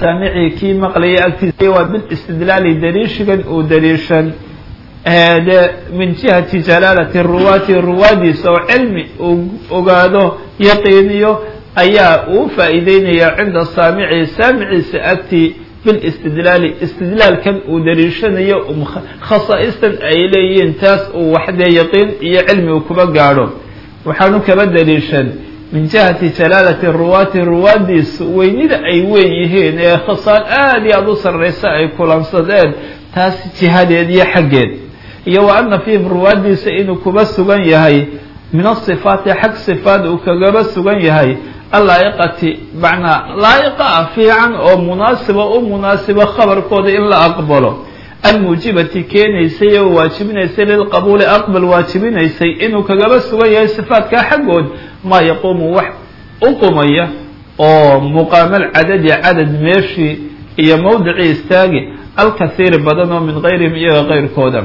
saamici kii maqlayay agtiisa waa bilistidlaali daliishigan uu daliishan de min jihati jalaalati ruwaati ruwaadiisa oo cilmi uu ogaado yaqiiniyo ayaa uu faa'iideynaya cinda saamici saamiciisa agtii bilistidlaali istidlaalkan uu daliishanayo khasaa'istan ay leeyihiin taas uu waxdee yaqiin iyo cilmi uu kuba gaadho waxaanu kaba daliishan min jihati jalaalati ruwaati ruwaadiisa weynida ay weyn yihiin ee khasaan aada iyo aada u sarraysa ay kulansadeen taas jihadeed iyo xaggeed iyo wa ana fiihim ruwaadiisa inuu kuba sugan yahay min asifaati xag sifaad uu kagaba sugan yahay allaa'iqati macnaa laa'iqa ah fiican oo munaasiba u munaasiba khabarkooda in la aqbalo almuujibati keenaysay oo waajibinaysay lilqabuuli aqbal waajibinaysay inuu kagaba sugan yahay sifaatkaa xaggood maa yaquumu wax u qumaya oo muqaamal cadadi cadad meeshii iyo mawdicii istaagi alkasiiri badan oo min gayrihim iyaga keyrkooda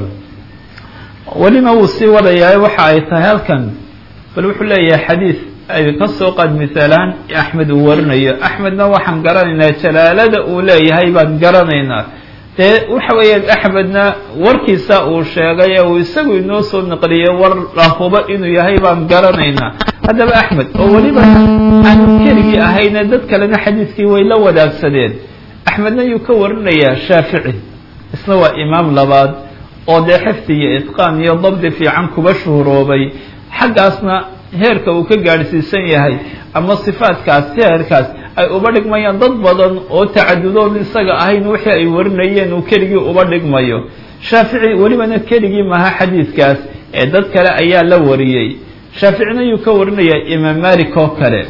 welina wuu sii wadayaa waxa ay tahay halkan bal wuxuu leeyahay xadiid ay ka soo qaad misaalaan axmed uu warinayo axmedna waxaan garanaynaa jalaalada uu leeyahay baan garanaynaa dee waxa weeyaan axmedna warkiisa uu sheegay ee uu isagu inoo soo naqliyey war lahuba inuu yahay baan garanaynaa haddaba axmed oo weliba aanu keligii ahayne dad kalena xadiidkii way la wadaagsadeen axmedna yuu ka warinayaa shaafici isna waa imaam labaad oo dee xifdi iyo itqaan iyo dabdi fiican kuba shuhuroobay xaggaasna heerka uu ka gaadhsiisan yahay ama sifaatkaas heerkaas ay uba dhigmayaan dad badan oo tacadudood isaga ahayn wixii ay warinayeen uu keligii uba dhigmayo shaafici welibana keligii maha xadiidkaas ee dad kale ayaa la wariyey shaaficina yuu ka warinayaa imaam malik oo kale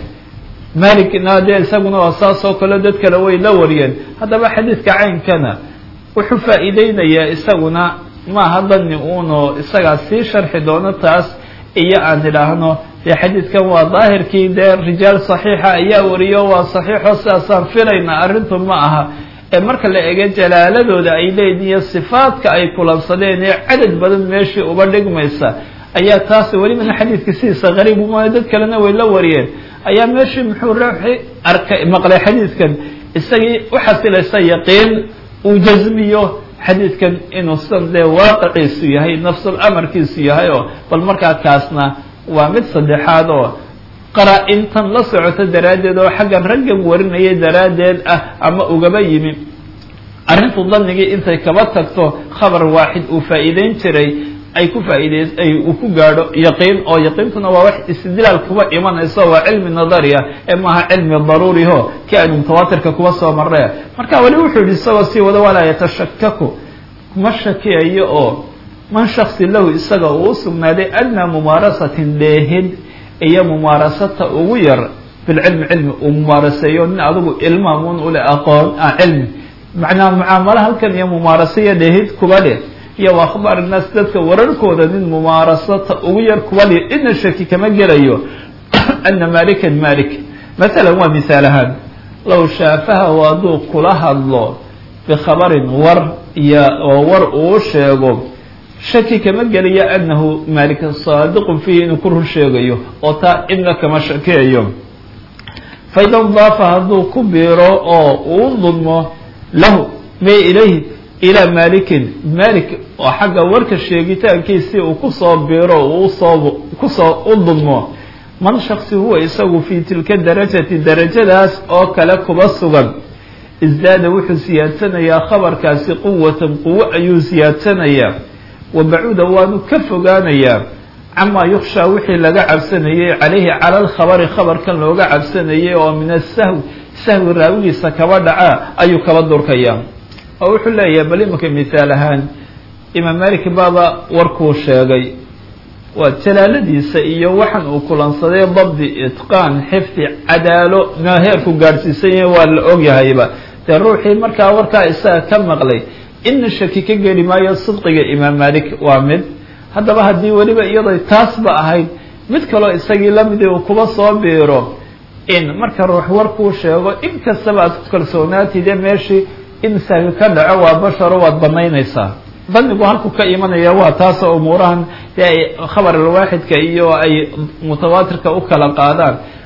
malikna dee isaguna waa saas oo kale dad kale way la wariyeen haddaba xadiidka caynkana wuxuu faa'iideynayaa isaguna maaha dani uunoo isagaa sii sharxi doono taas iyo aan idhaahno dee xadiidkan waa daahirkii dee rijaal saxiixa ayaa wariyo waa saxiixo sidaasaan filayna arrintu ma aha ee marka la ego jalaaladooda ay leeyihin iyo sifaadka ay kulansadeen ee cadad badan meeshii uba dhigmaysa ayaa taas welibana xadiidka sidiisa qariib uma dad kalena way la wariyeen ayaa meeshii muxuu ruuxi arkay maqlay xadiidkan isagii u xasilaysa yaqiin uu jasmiyo xadiidkan inuu sidan dee waaqiciisu yahay nafsul amarkiisu yahay oo bal markaa kaasna waa mid saddexaad oo qaraa-intan la socoto daraaddeed oo xaggan raggan warinayay daraaddeed ah ama ugaba yimi arrintu danigii intay kaba tagto khabar waaxid uu faa'iideyn jiray ay ku faa'iidey ay uu ku gaadho yaqiin oo yaqiintuna waa wax istidlaal kuba imanayso waa cilmi nadari ah ee maaha cilmi daruuriho kii aynu mutawaatirka kuba soo marre marka weli wuxuu yihi isagoo sii wada walaa yatashakaku kuma shakiyayo oo man shaksi lahu isaga uu u sugnaaday adnaa mumaarasatin dheehid iyo mumaarasata ugu yar bilcilmi cilmi uu mumaaraseeyo nin adigu ilmaamun ule aqoon ah cilmi macnaa mucaamalo halkan iyo mumaaraso iyo dheehid kuba dheh iyo wa akhbaar naas dadka wararkooda nin mumaarasata ugu yar kuba dheh ina shaki kama gelayo ana malikan malik masalan waa misaal ahaan low shaafaha hadduu kula hadlo bikhabarin war iyo oo war uu sheego shaki kama gelayo anahu malik saadiqun fiihi inuu ku run sheegayo oo taa cidna kama shakeeyo faida daafa hadduu ku biiro oo uu dulmo lahu me ilayhi ilaa malikin malik oo xagga warka sheegitaankiisii uu kusoo biiro uusoo kusoo u dulmo man shaksi huwa isagu fii tilka darajati darajadaas oo kale kuba sugan isdaada wuxuu siyaadsanayaa khabarkaasi quwatan quwo ayuu siyaadsanayaa wa bacuuda waanu ka fogaanayaa camaa yukshaa wixii laga cabsanayey calayhi cala alkhabari khabarkan looga cabsanayay oo min asahwi sahwi raawigiisa kaba dhaca ayuu kaba durkayaa oo wuxuu leeyahay bal imanka misaal ahaan imaam malik baaba warkuu sheegay waa jalaaladiisa iyo waxan uu kulansaday dabdi itqaan xifdi cadaalo na heerku gaadhsiisan yahay waa la ogyahayba dee ruuxii markaa warkaa isaga ka maqlay ina shaki ka geli maayo sidqiga imaam malik waa mid haddaba haddii weliba iyaday taasba ahayd mid kaloo isagii lamidii uu kuba soo biiro in marka ruux warkuu sheego in kastaba aad ku kalsoonaatide meeshii in sahwi ka dhaco waa basharo waad banaynaysaa danigu halku ka imanaya waa taasoo umuurahan dee ay khabar alwaaxidka iyo ay mutawaatirka u kala qaadaan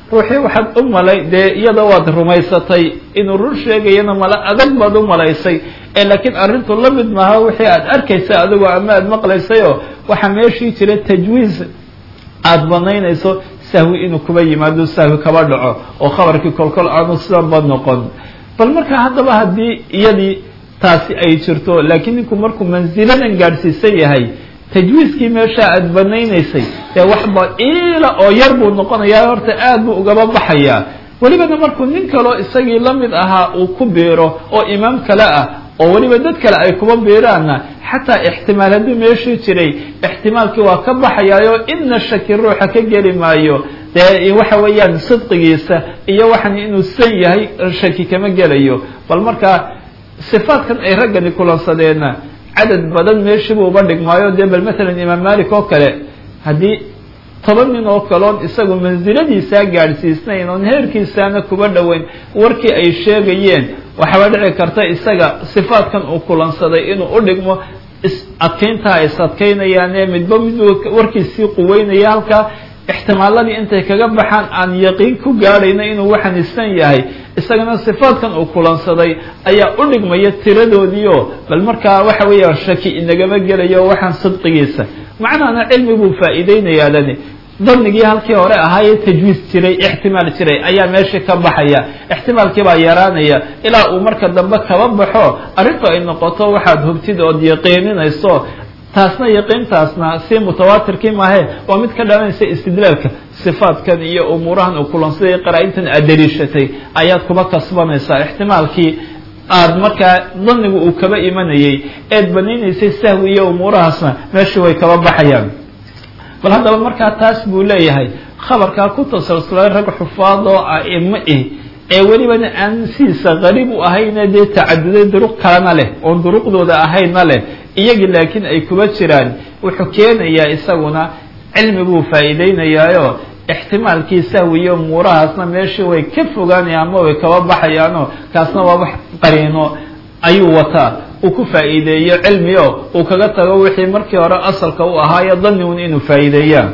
ruuxii waxaad u malay dee iyada waad rumaysatay inuu run sheegayana mala adag baad u malaysay ee laakiin arrintu la mid maaha wixii aad arkaysa adigoo ama aad maqlaysayoo waxaa meeshii jira tajwiiz aada banaynayso sahwi inuu kuba yimaado sahwi kaba dhaco oo khabarkii kolkol aanu sidanba noqon bal marka haddaba haddii iyadii taasi ay jirto laakiin ninku markuu mansiladan gaadhsiisan yahay tajwiiskii meesha aada banaynaysay dee waxba iila oo yar buu noqonayaa horta aad buu ugaba baxayaa welibana markuu nin kaloo isagii la mid ahaa uu ku biiro oo imaam kale ah oo weliba dad kale ay kuba biiraanna xataa ixtimaal hadduu meeshii jiray ixtimaalkii waa ka baxayaayo idna shaki ruuxa ka geli maayo dee waxa weeyaan sidqigiisa iyo waxan inuu san yahay shaki kama gelayo bal markaa sifaadkan ay raggani kulansadeenna cadad badan meeshiibuu uba dhigmaayo dee bal matalan imaam malik oo kale haddii toban nin oo kaloon isagu mansiladiisaa gaadhsiisnayn oon heerkiisaana kuba dhoweyn warkii ay sheegayeen waxaaba dhici karta isaga sifaadkan uu kulansaday inuu u dhigmo adkayntaa is adkaynayaane midba mid warkiisii quweynaya halkaa ixtimaaladii intay kaga baxaan aan yaqiin ku gaadhayna inuu waxanisan yahay isagana sifaadkan uu kulansaday ayaa u dhigmaya tiradoodiio bal markaa waxa weeya shaki inagama gelayo waxaan sidqigiisa macnahana cilmi buu faa'iideynayaa dani danigii halkii hore ahaayee tajwiis jiray ixtimaal jiray ayaa meeshii ka baxaya ixtimaalkii baa yaraanaya ilaa uu marka dambe kaba baxo arrintu ay noqoto waxaad hubtid ood yaqiininayso taasna yaqiintaasna si mutawaatirkii maahe waa mid ka dhalanaysa istidlaalka sifaadkan iyo umuurahan uu kulansaday qaraa-intan aad daliishatay ayaad kuba kasbanaysaa ixtimaalkii aada markaa danigu uu kaba imanayay eed banaynaysay sahwi iyo umuurahaasna meeshii way kaba baxayaan bal haddaba markaa taas buu leeyahay khabarkaa ku tasalsulay rag xufaad oo a'imo ih ee welibana aan sidiisa qariib u ahayne dee tacaduday duruq kalena leh oon duruqdooda ahayna leh iyagii laakiin ay kuba jiraan wuxuu keenayaa isaguna cilmi buu faa'iideynayaayo ixtimaalkii sahwiyo umuurahaasna meeshii way ka fogaanayaan ama way kaba baxayaanoo kaasna waa wax qariino ayuu wataa uu ku faa'iideeyo cilmio uu kaga tago wixii markii hore asalka u ahaayo danigun inuu faa'iideeyaan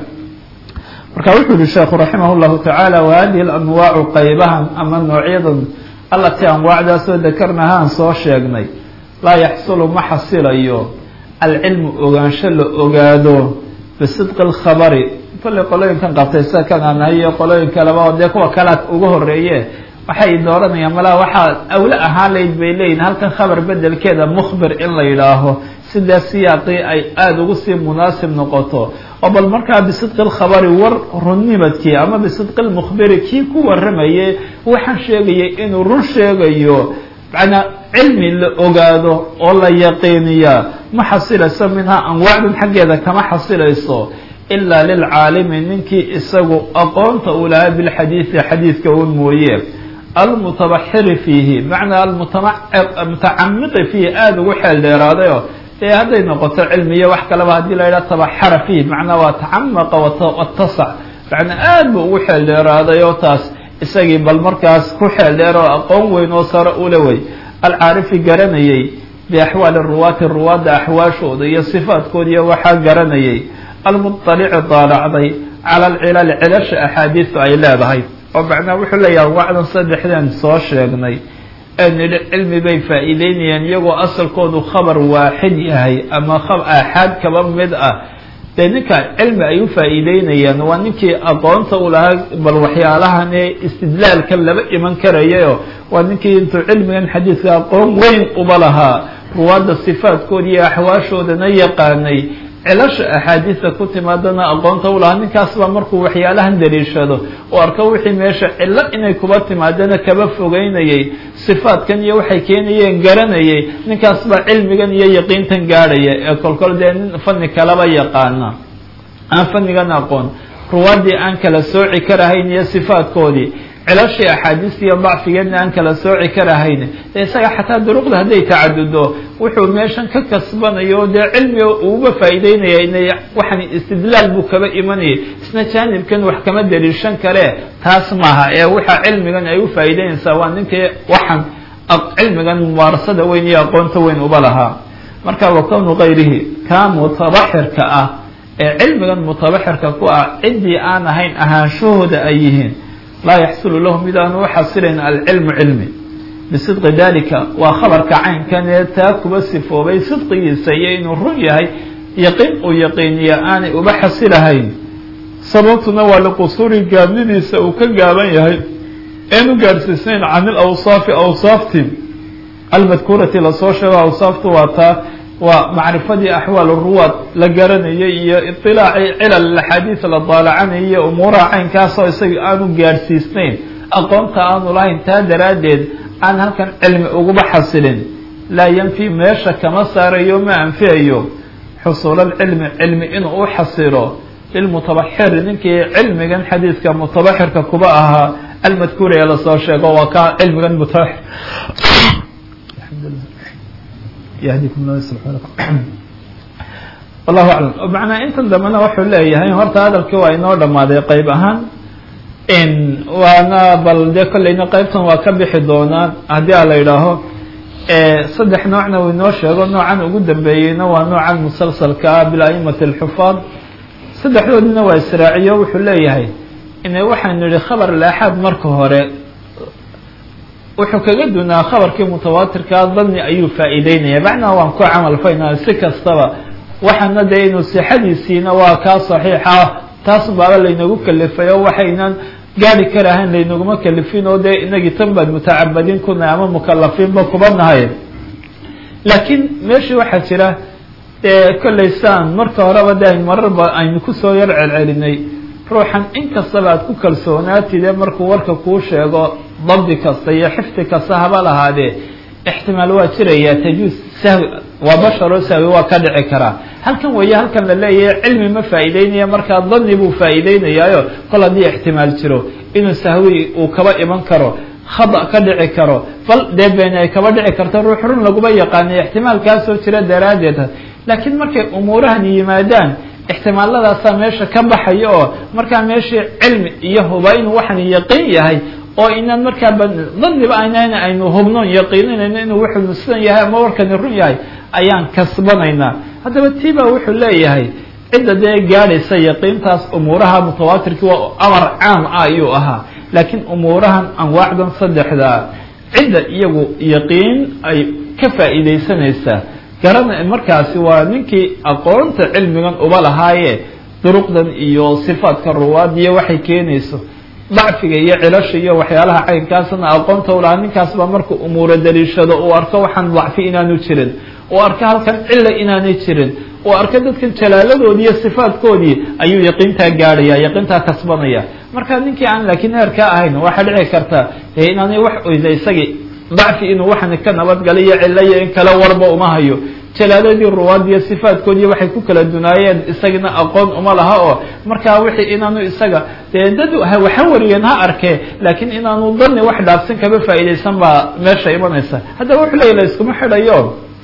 marka wuxuu yihi sheekhu raximah llahu tacaala wa hadihi alanwaacu qaybahan ama noocyadan allatii anwaacdaasoo dakarnahaan soo sheegnay laa yaxsulu ma xasilayo alcilmu ogaansho la ogaado bisidqi alkhabari kolley qolooyinkan qabtay sida kan aan nahay iyo qolooyin kaleba oo dee kuwa kalaad uga horeeye waxay dooranayaan malaa waxaa awle ahaan layd bay leeyihin halkan khabar bedelkeeda mukhbir in la yidhaaho sidaa siyaaqii ay aada ugu sii munaasib noqoto oo bal markaa bisidqi lkhabari war runnimadkii ama bisidqi lmukhbiri kii ku warramayay waxaan sheegayay inuu run sheegayo macnaa cilmi la ogaado oo la yaqiiniyaa ma xasilayso minhaa anwaacdan xaggeeda kama xasilayso ilaa lilcaalimi ninkii isagu aqoonta uu lahaa bilxadiidi xadiidka un mooye almutabaxiri fiihi macnaa almutacamiqi fiihi aada ugu xeel dheeraadayo ee hadday noqoto cilmiya wax kaleba haddii la yidhaha tabaxara fiihi macnaa waa tacamaqa watasac macnaa aad buu ugu xeel dheeraaday oo taas isagii bal markaas ku xeel dheer oo aqoon weyn oo sare ule wey alcaarifi garanayay biaxwaali ruwaati ruwaadda axwaashooda iyo sifaadkooda iyo waxaa garanayay almuطalici daalacday cala alcilali cilasha axaadiisu ay leedahay oo macnaa wuxuu leeyahay wacdan saddexdan soo sheegnay ee nidhi cilmi bay faa'iideynayaan iyagoo asalkoodu khabar waaxid yahay ama aaxaad kaba mid ah dee ninka cilmi ay u faa'iideynayaan waa ninkii aqoonta u lahaa bal waxyaalahan ee istidlaalka laba iman karayayo waa ninkii intuu cilmigan xadiidka aqoon weyn uba lahaa ruwaadda sifaadkooda iyo axwaashoodana yaqaanay cilasha axaadiista ku timaadana aqoonta u lahaa ninkaas baa markuu waxyaalahan daliishado oo arko wixii meesha cillo inay kuba timaadana kaba fogeynayay sifaadkan iyo waxay keenayeen garanayay ninkaas baa cilmigan iyo yaqiintan gaadhaya ee kolkol dee nin fani kalaba yaqaana aan fanigan aqoon ruwaaddii aan kala sooci karahayn iyo sifaadkoodii cilashii axaadiista iyo dacfigeedna aan kala sooci karahayn dee isaga xataa duruqda hadday tacadudo wuxuu meeshan ka kasbanayo dee cilmiga uuba faa'iideynaya inay waxan istidlaal buu kaba imanayay isna jaanibkan wax kama daliishan kale taas maaha ee waxa cilmigan ay u faa'iideynaysaa waa ninkii waxan cilmigan mubaarasada weyn iyo aqoonta weyn uba lahaa marka wa kownu kayrihi kaa mutabaxirka ah ee cilmigan mutabaxirka ku ah ciddii aan ahayn ahaanshahooda ay yihiin laa yaxsulu lahu mid aanu uxasilayn alcilmu cilmi bisidqi dalika waa khabarka caynkan ee taa kuba sifoobay sidqigiisa iyo inuu run yahay yaqiin uu yaqiiniya aanay uba xasilahayn sababtuna waa liqusuuri gaabnidiisa uu ka gaaban yahay eenu gaadhsiisnayn can ilawsaafi awsaafti almadkuurati lasoo sheego awsaaftu waa taa waa macrifadii axwaal ruwaad la garanayay iyo iطilaaci cilal axaadiis la daalacanaya iyo umuuraha caynkaasoo isaga aanu gaadhsiisnayn aqoonta aanu lahayn taa daraaddeed aan halkan cilmi uguba xasilin laa yanfi meesha kama saarayo ma anfiyayo xusuulalcilmi cilmi inuu u xasilo lilmutabaxiri ninkii cilmigan xadiidka mutabaxirka kuba ahaa almadkuur ee lasoo sheego waa ka cilmigan mutabaxir wallahu aclam macnaa intan dambena wuxuu leeyahay horta hadalkii waa inoo dhamaaday qeyb ahaan waana bal dee kolleyna qeybtan waa ka bixi doonaan haddii a la yidhaaho saddex noocna uu inoo sheego noocan ugu dambeeyeyna waa noocan musalsalka ah bilaimati alxufaad saddexdoodina waa israaciyo wuxuu leeyahay ina waxaynu yihi khabar laaxaad marka hore wuxuu kaga dunaa khabarkii mutawaatirkaa dani ayuu faa'iideynaya macnaha waan ku camal faynaa si kastaba waxaana dee inuu sixadiisiina waa kaa saxiixa taas baaba laynagu kalifay oo waxaynan gaari karahayn laynaguma kalifin oo dee inagii tan baad mutacabadiin kuna ama mukalafiinba kuba nahay laakiin meeshii waxaa jira dee kollay saan marka horeba de aynu mararba aynu kusoo yar celcelinay ruuxan inkastaba aad ku kalsoonaatide markuu warka kuu sheego dabdi kasta iyo xifdi kasta haba lahaadee ixtimaal waa jiraya tajuus sahwi waa basharoo sahwi waa ka dhici karaa halkan weeye halkan la leeyahay cilmi ma faa'iideynaya markaa dani buu faa'iideynayaayo kol haddii ixtimaal jiro inuu sahwi uu kaba iman karo khada ka dhici karo bal dee beeni ay kaba dhici karto ruux run laguma yaqaanay ixtimaalkaasoo jira daraaddeed laakiin markay umuurahan yimaadaan ixtimaaladaasaa meesha ka baxaya oo markaa meeshii cilmi iyo huba inuu waxan yaqiin yahay oo inaan markaa daniba aynan aynu hubnoon yaqiininayno inuu wuxuu sidan yahay ama warkani run yahay ayaan kasbanaynaa haddaba tiba wuxuu leeyahay cidda dee gaadhaysa yaqiintaas umuuraha mutawaatirkii waa amar caam ah ayuu ahaa laakiin umuurahan anwaacdan saddexdaa cidda iyagu yaqiin ay ka faa'iidaysanaysaa garana markaasi waa ninkii aqoonta cilmigan uba lahaaye duruqdan iyo sifaadka ruwaad iyo waxay keenayso dacfiga iyo cilasha iyo waxyaalaha caynkaasna aqoonta u lahaa ninkaas baa markuu umuura daliishado uu arko waxaan dacfi inaanu jirin uu arko halkan cilla inaanay jirin uu arko dadkan jalaaladoodii iyo sifaadkoodii ayuu yaqiintaa gaadhaya yaqiintaa kasbanaya marka ninkii aan laakiin heerkaa ahayn waxaa dhici karta inaanay wax oyda isagii dacfi inuu waxan ka nabadgalay iyo cilo iyo in kale warba uma hayo jalaaladii ruwaadiyo sifaadkoodii waxay ku kala dunaayeen isagana aqoon uma laha oo markaa wixii inaanu isaga dee dad waxa wariyeen ha arkee laakiin inaanu dani wax dhaafsan kaba faa'iidaysan baa meesha imanaysa haddaba wuxuu leeya la iskuma xidhayo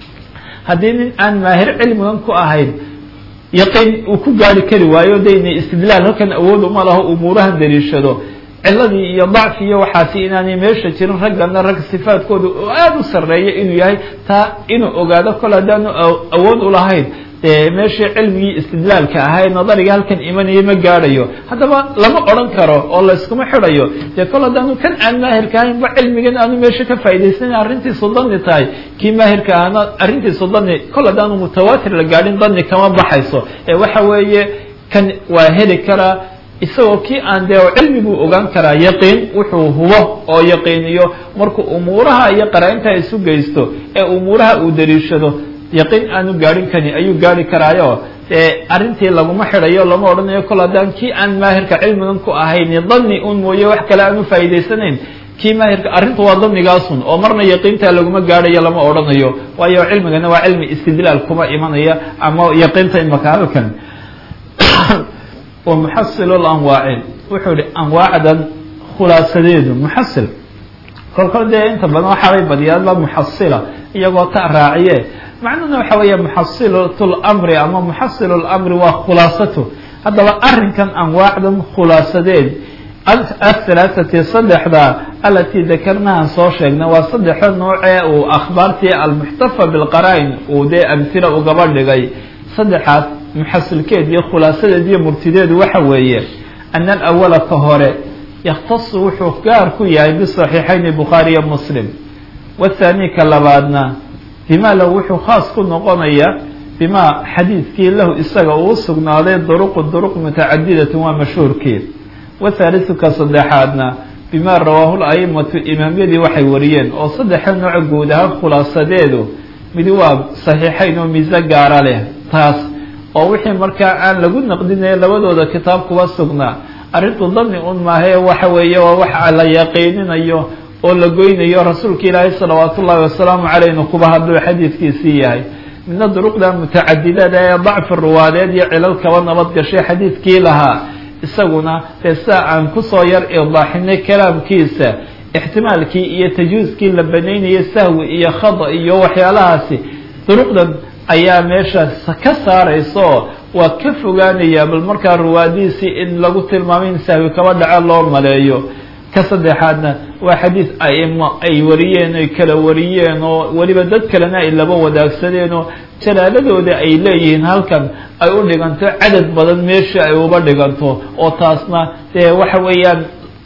haddii nin aan maahir cilmigan ku ahayn yaqiin uu ku gaari kari waayo de inay istidlaal halkan awood uma laho umuurahan daliishado ciladii iyo dacfi iyo waxaasi inaanay meesha jirin raggana rag sifaadkooda oo aada u sarreeya inuu yahay taa inuu ogaado kol haddaanu awood u lahayn dee meeshii cilmigii istidlaalka ahaa nadariga halkan imanaya ma gaadhayo haddaba lama odran karo oo layskuma xidhayo dee kol haddaanu kan aan maahirka ahaynba cilmigan aanu meesha ka faa'idaysana arrintiisu dani tahay kii maahirka ahna arrintiisu dani kol haddaanu mutawaatir la gaadhin dani kama baxayso ee waxa weeye kan waa heli karaa isagoo kii aan dee cilmi buu ogaan karaa yaqiin wuxuu hubo oo yaqiiniyo markuu umuuraha iyo qaraa-inta isu geysto ee umuuraha uu daliishado yaqiin aanu gaadhin kani ayuu gaari karaayo dee arrintii laguma xidhayo lama odhanayo kol haddaan kii aan maahirka cilmigan ku ahayn dani un mooye wax kale aanu faa'iidaysanayn kii maahirka arrinta waa danigaasun oo marna yaqiinta laguma gaadhayo lama odhanayo waayo cilmigana waa cilmi istidlaal kuma imanaya ama yaqiinta imaka halkan muxasil anwaaci wuxuu ihi anwaacdan khulaasadeedu muxasil kolkol dee inta badan waxaabay badiyaadba muxasila iyagoo ta raaciye macnuhuna waxa weeye muxasilat lmri ama muxasil lmri waa khulaasatu haddaba arrinkan anwaacdan khulaasadeed athalaatati saddexda alatii dakarnahan soo sheegna waa saddexda noocee uu akhbaartii almuxtafa bilqara-in uu dee amhila ugaba dhigay saddexaas muxasilkeed iyo khulaasadeed iyo murtideedu waxa weeye ana alawala ka hore yakhtasu wuxuu gaar ku yahay bisaxiixayni bukhaariya muslim wathani ka labaadna bima lahu wuxuu khaas ku noqonaya bima xadiidkii lahu isaga uu sugnaaday duruqu duruq mutacadidatun waa mashhuurkii wathalisu ka saddexaadna bima rawaahu laimatu imaamyadii waxay wariyeen oo saddexa nooc guud ahaan khulaasadeedu midi waa saxiixayn oo miise gaara leh taas oo wixii markaa aan lagu naqdinaya labadooda kitaab kuba sugnaa arrintu dani un maahae waxa weeye waa wax la yaqiininayo oo la goynayo rasuulka ilaahay salawaatu ullahi wasalaamu caleyh inu kuba hadluu xadiidkiisii yahay midna duruqda mutacadidada ee dacfi ruwaadeed iyo cilal kaba nabad gashay xadiidkii lahaa isaguna dee sidaa aan kusoo yar idaaxinay kalaamkiisa ixtimaalkii iyo tajwiiskii la banaynayay sahwi iyo khada iyo waxyaalahaasi duruqdan ayaa meeshaas ka saaraysa oo waa ka fogaanaya bal markaa ruwaadiisii in lagu tilmaamay in sahwi kaba dhaco loo maleeyo ka saddexaadna waa xadiis aimo ay wariyeen ay kala wariyeen oo weliba dad kalena ay laba wadaagsadeen oo jalaaladooda ay leeyihiin halkan ay u dhiganto cadad badan meesha ay uba dhiganto oo taasna dee waxa weeyaan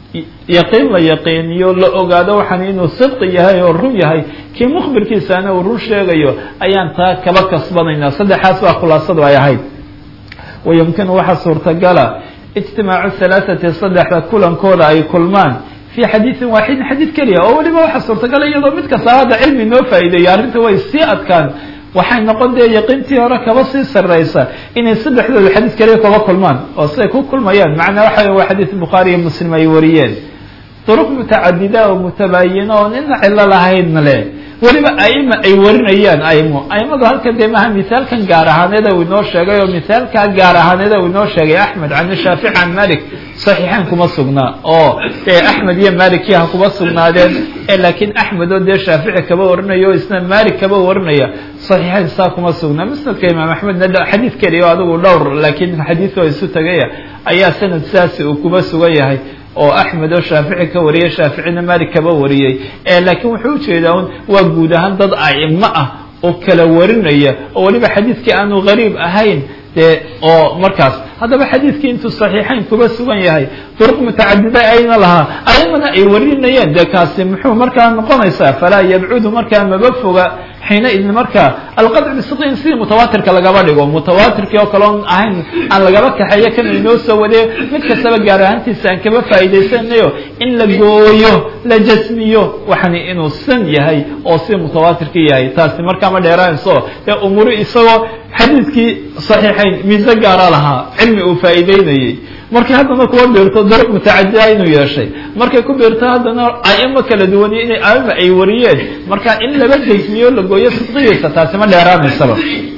yaqiin la yaqiiniyo la ogaado waxaan inuu sidqi yahay oo run yahay kii mukhbirkiisaana uu run sheegayo ayaan taa kaba kasbanaynaa saddexaas baa khulaasadu ay ahayd wayumkinu waxaa suurtagala ijtimaacu halaathati saddexda kulankooda ay kulmaan fii xadiidin waaxidin xadiid keliya oo weliba waxaa suurtagala iyadoo mid kasta hadda cilmi noo faa'iideeyo arrinta way sii adkaan waxay noqon dee yaqiintii hore kaba sii sarraysa inay saddexdooda xadiid keliya kaba kulmaan oo siday ku kulmayaan macnaa waxa waa xadiid bukhaari iyo muslim ay wariyeen duruq mutacadida oo mutabaayina oo nina cilo lahaydna le weliba aima ay warinayaan aimo aimadu halkan dee maha mithaalkan gaar ahaaneeda uu inoo sheegay oo mithaalkaa gaar ahaaneeda uu inoo sheegay axmed can shaafic can malik saxiixayn kuma sugnaa oo dee axmed iyo malikiya ha kuma sugnaadeen laakiin axmed oo dee shaafici kaba warinaya o isna malik kaba warinaya saxiixayn saa kuma sugnaa musnadka imaam axmedna xadiid keliya o adigu dhowr laakiin xadiidkoo isu tagaya ayaa sanad sidaasi uu kuma sugan yahay oo axmed oo shaafici ka wariyay shaaficina malik kaba wariyey laakiin wuxuu ujeedaa un waa guud ahaan dad aimo ah oo kala warinaya oo weliba xadiidkii aanu gariib ahayn dee oo markaas haddaba xadiidkii intuu saxiixayn kuba sugan yahay duruq mutacadida ayna lahaa aimana ay warinayeen dee kaasi muxuu markaa noqonaysaa falaa yabcudu markaa maba foga xiina idin markaa alqadc bisidqin sidii mutawaatirka lagaba dhigo mutawaatirkii oo kale on ahayn aan lagaba kaxeeyo kan inoo soo wadee mid kastaba gaar ahaantiisa aan kaba faa'iidaysanayo in la gooyo la jasmiyo waxani inuu san yahay oo si mutawaatirkii yahay taasi markaa ma dheeraanayso dee umuri isagoo xadiidkii saxiixayn miise gaara lahaa cilmi uu faa'iideynayey markay haddana kuwa beerto daruq mutacadida inuu yeeshay markay ku beerto haddana aimo kala duwaniyo inay aima ay wariyeen marka in laba jasmiyo la gooyo sidqigiisa taasi ma dheeraanaysaba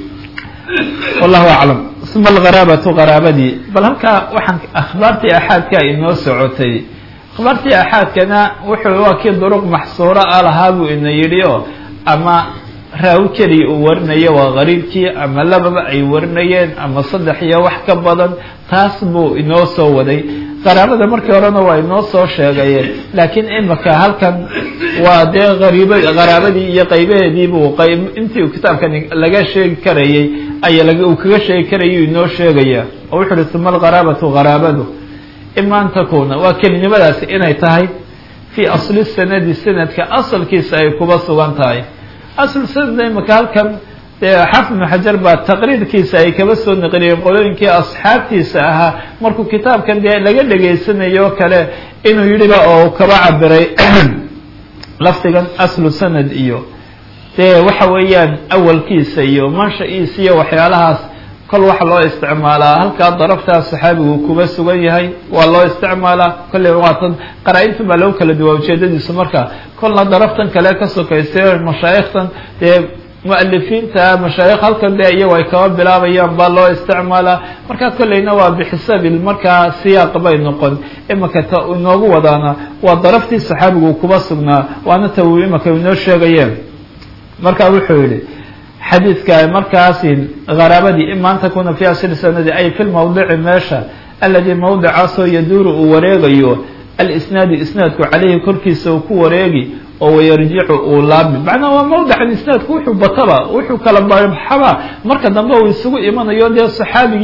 wallahu aclam uma algharaabatu qaraabadii bal halkaa waxaan akhbaartii axaadka inoo socotay akhbaartii axaadkana wuxuu waa kii duruq maxsuura ah lahaa buu ina yidhi oo ama raawi keliya uu warinayo waa gariibkii ama lababa ay warinayeen ama saddex iyo wax ka badan taas buu inoo soo waday qaraabada markii horena waa inoo soo sheegaye laakiin imika halkan waa dee ariib qaraabadii iyo qaybaheediibuu qayb intii uu kitaabkani laga sheegi karayey ay uu kaga sheegi karayay inoo sheegaya oo wuxu uhi uma alqaraabatu qaraabadu ima an takuna waa kelinimadaasi inay tahay fii asli sanadi sanadka asalkiisa ay kuba sugan tahay asl sanadna imika halkan dee xaafid ibnu xajar baa taqriirkiisa ay kaba soo naqliyeen qolooyinkii asxaabtiisa ahaa markuu kitaabkan dee laga dhegaysanayo kale inuu yidhiba oo kaba cabiray lafdigan aslu sanad iyo dee waxa weeyaan awalkiisa iyo mansha-iisa iyo waxyaalahaas kol waxa loo isticmaalaa halkaa daraftaa saxaabigu kuba sugan yahay waa loo isticmaalaa kolley waatan qaraa-intan baa lagu kala duwaa ujeedadiisu marka kolna daraftan kale ka sokaysa mashaayikhtan dee mualifiinta mashaayikh halkan dee iyago ay kaba bilaabayaan baa loo isticmaalaa markaa kolleyna waa bixisabil markaa siyaaq bay noqon imika ta inoogu wadaana waa daraftii saxaabigu kuba sugnaa waana ta uu imika inoo sheegayeen marka wuxuu yihi xadiidka markaasi qaraabadii ima an takuna fi asli sanadi ay fi lmawdici meesha aladi mawdicaasoo yaduuru uu wareegayo alisnaadu isnaadku caleyhi korkiisa uu ku wareegi oo wayarjicu uu laabi macnaa waa mawdican isnaadku wuxuu bataba wuxuu kala baxaba marka dambe uu isugu imanayo dee saxaabigii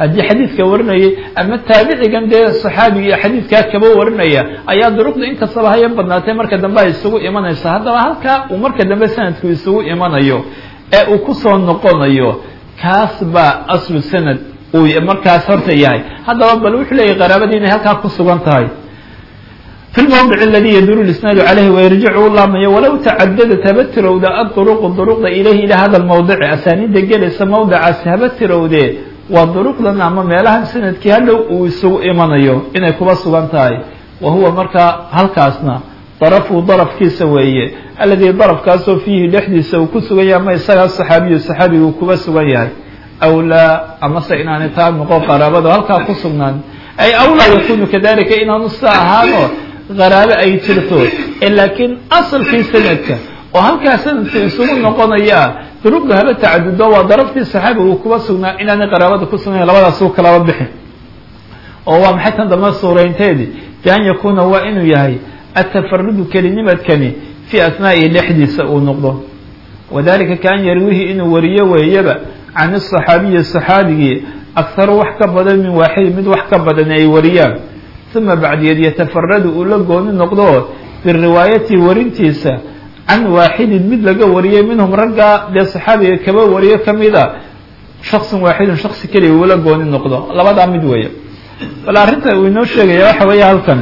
haddii xadiidka warinayay ama taabicigan dee saxaabiga xadiidkaa kaba warinaya ayaa duruqda inkastaba haya badnaatay marka dambe ay isugu imanayso haddaba halkaa uu marka dambe sanadku isugu imanayo ee uu kusoo noqonayo kaas baa aslu sanad uu markaas horta yahay haddaba bal wuxuu leeyahy qaraabadii inay halkaa ku sugan tahay fi lmawdic aladi yaduru lisnaadu caleyhi wayarjicu u laamayo walow tacadadat haba tirowda aduruqu duruqda ilayhi ila hada lmawdici asaaniidda gelaysa mawdicaasi haba tirowdee waa duruqdan ama meelahan sanadkii hadhow uu isugu imanayo inay kuba sugan tahay wa huwa markaa halkaasna darafuu darafkiisa weeye alladii darafkaasoo fiihi dhexdiisa uu ku sugan yahay ama isagaa saxaabiyu saxaabigu uu kuba sugan yahay aw laa amase inaanay taa noqon qaraabado halkaa ku sugnaan ay aw laa yakunu kadalika inaanu sida ahaano qaraabo ay jirto laakiin asalkii sanadka oo halkaa sanadka isugu noqonaya duruqda haba tacadudo waa daraftii saxaabiga uu kuba sugnaa inaanay qaraabada ku sugnayn labadaas u kalaba bixin oo waa maxay tan dambe suuraynteedii bi an yakuuna waa inuu yahay atafarudu kelinimadkani fii asnaa'ihi dhexdiisa uu noqdo wadalika kaan yarwihi inuu wariyo weeyaba can asaxaabiyi saxaabigii akharu wax ka badan min waaxid mid wax ka badan ay wariyaan uma bacdiyeed yatafaradu uu la gooni noqdo biriwaayati warintiisa can waaxidin mid laga wariyay minhum raggaa dee saxaabiga kaba wariyo kamida shaksin waaxidun shaksi keliya uula gooni noqdo labadaa mid weeye bal arrinta uu inoo sheegaya waxa weeye halkan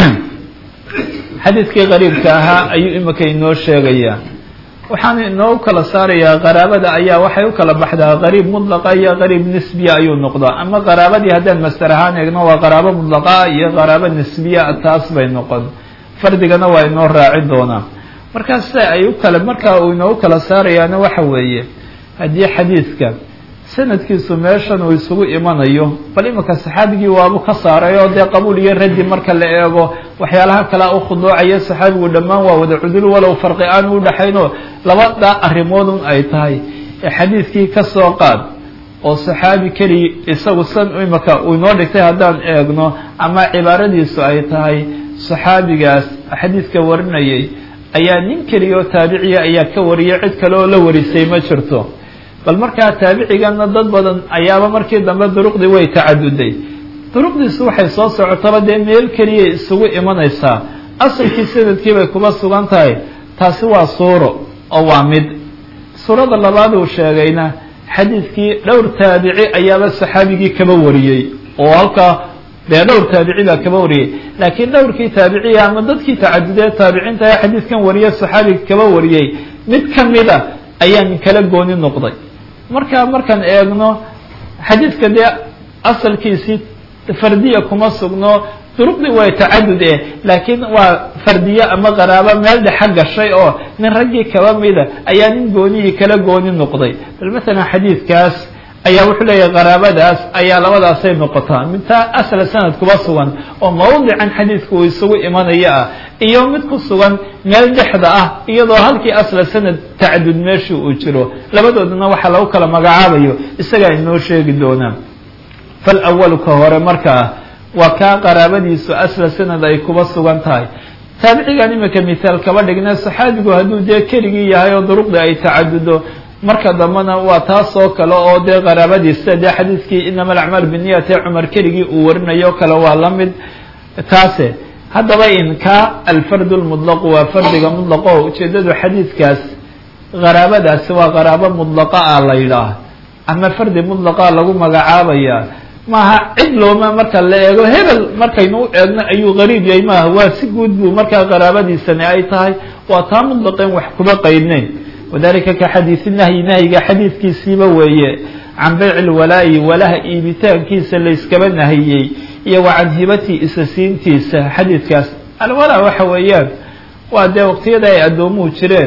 xadiidkii qariibka ahaa ayuu imika inoo sheegayaa waxaana inoo kala saarayaa qaraabada ayaa waxay u kala baxdaa qariib mudlaqa iyo qariib nisbiya ayuu noqdaa ama qaraabadii haddaan master ahaan eegno waa qaraabo mudlaqa iyo qaraabo nisbiya taas bay noqon fardigana waa inoo raaci doonaa markaas se ay u kala markaa uu inoogu kala saarayaana waxa weeye haddii xadiidka sanadkiisu meeshan uu isugu imanayo bal imika saxaabigii waabu ka saaray oo dee qabuul iyo raddi marka la eego waxyaalaha kalea u khuduucaya saxaabigu dhammaan waa wada cudul walow farqi aan u dhaxaynoo labada arrimoodun ay tahay ee xadiidkii ka soo qaad oo saxaabi keliya isagu san imika uu inoo dhigtay haddaan eegno ama cibaaradiisu ay tahay saxaabigaas xadiidka warinayay ayaa nin keliya oo taabiciya ayaa ka wariyay cid kale oo la warisay ma jirto bal markaa taabicigana dad badan ayaaba markii dambe duruqdii way tacaduday duruqdiisu waxay soo socotaba dee meel keliya isugu imanaysaa asalkii sanadkii bay kuba sugan tahay taasi waa suuro oo waa mid suurada labaad uu sheegayna xadiidkii dhowr taabici ayaaba saxaabigii kaba wariyey oo halkaa dee dhowr taabici baa kaba wariyey laakiin dhowrkii taabiciya ama dadkii tacadudee taabiciinta ee xadiidkan wariye saxaabiga kaba wariyey mid ka mid a ayaan kala gooni noqday marka markaan eegno xadiidka dee asalkiisii fardiya kuma sugno duruqdii way tacadud eh laakiin waa fardiye ama qaraabo meel dhexa gashay oo nin raggii kaba mida ayaa nin goonihii kala gooni noqday bal masalan xadiidkaas ayaa wuxuu leeyahay qaraabadaas ayaa labadaasay noqotaa midtaa asla sanad kuba sugan oo mawdican xadiidku uu isugu imanaya ah iyo mid ku sugan meel dhexda ah iyadoo halkii asla sanad tacadud meeshii uu jiro labadoodana waxaa lagu kala magacaabayo isagaa inoo sheegi doonaa fal awalu ka hore markaa waa kaa qaraabadiisu asla sanad ay kuba sugan tahay taabicigan imika mithaal kaba dhigna saxaabigu hadduu dee keligii yahay oo duruqdii ay tacadudo marka dambena waa taas oo kale oo dee qaraabadiisa dee xadiidkii inama alacmaal biniyat ee cumar keligii uu warinayo kale waa la mid taase haddaba in ka alfardu lmudlaqu waa fardiga mudlaqo ujeedadu xadiidkaas qaraabadaasi waa qaraabo mudlaqa ah la yidhaah ama fardi mudlaqa lagu magacaabaya maaha cid looma marka la eego hebel markaynu u eegno ayuu qariib yahay maaha waa si guud buu markaa qaraabadiisani ay tahay waa taa mudlaqeen wax kuba qaydnayn wadalika ka xadiisi nahyi nahyiga xadiidkiisiiba weeye can bayci lwalaayi walaha iibitaankiisa layskaba nahiyey iyo wa can hibati isa siintiisa xadiidkaas alwalaa waxa weeyaan waa dee waqtiyada ay addoomuhu jireen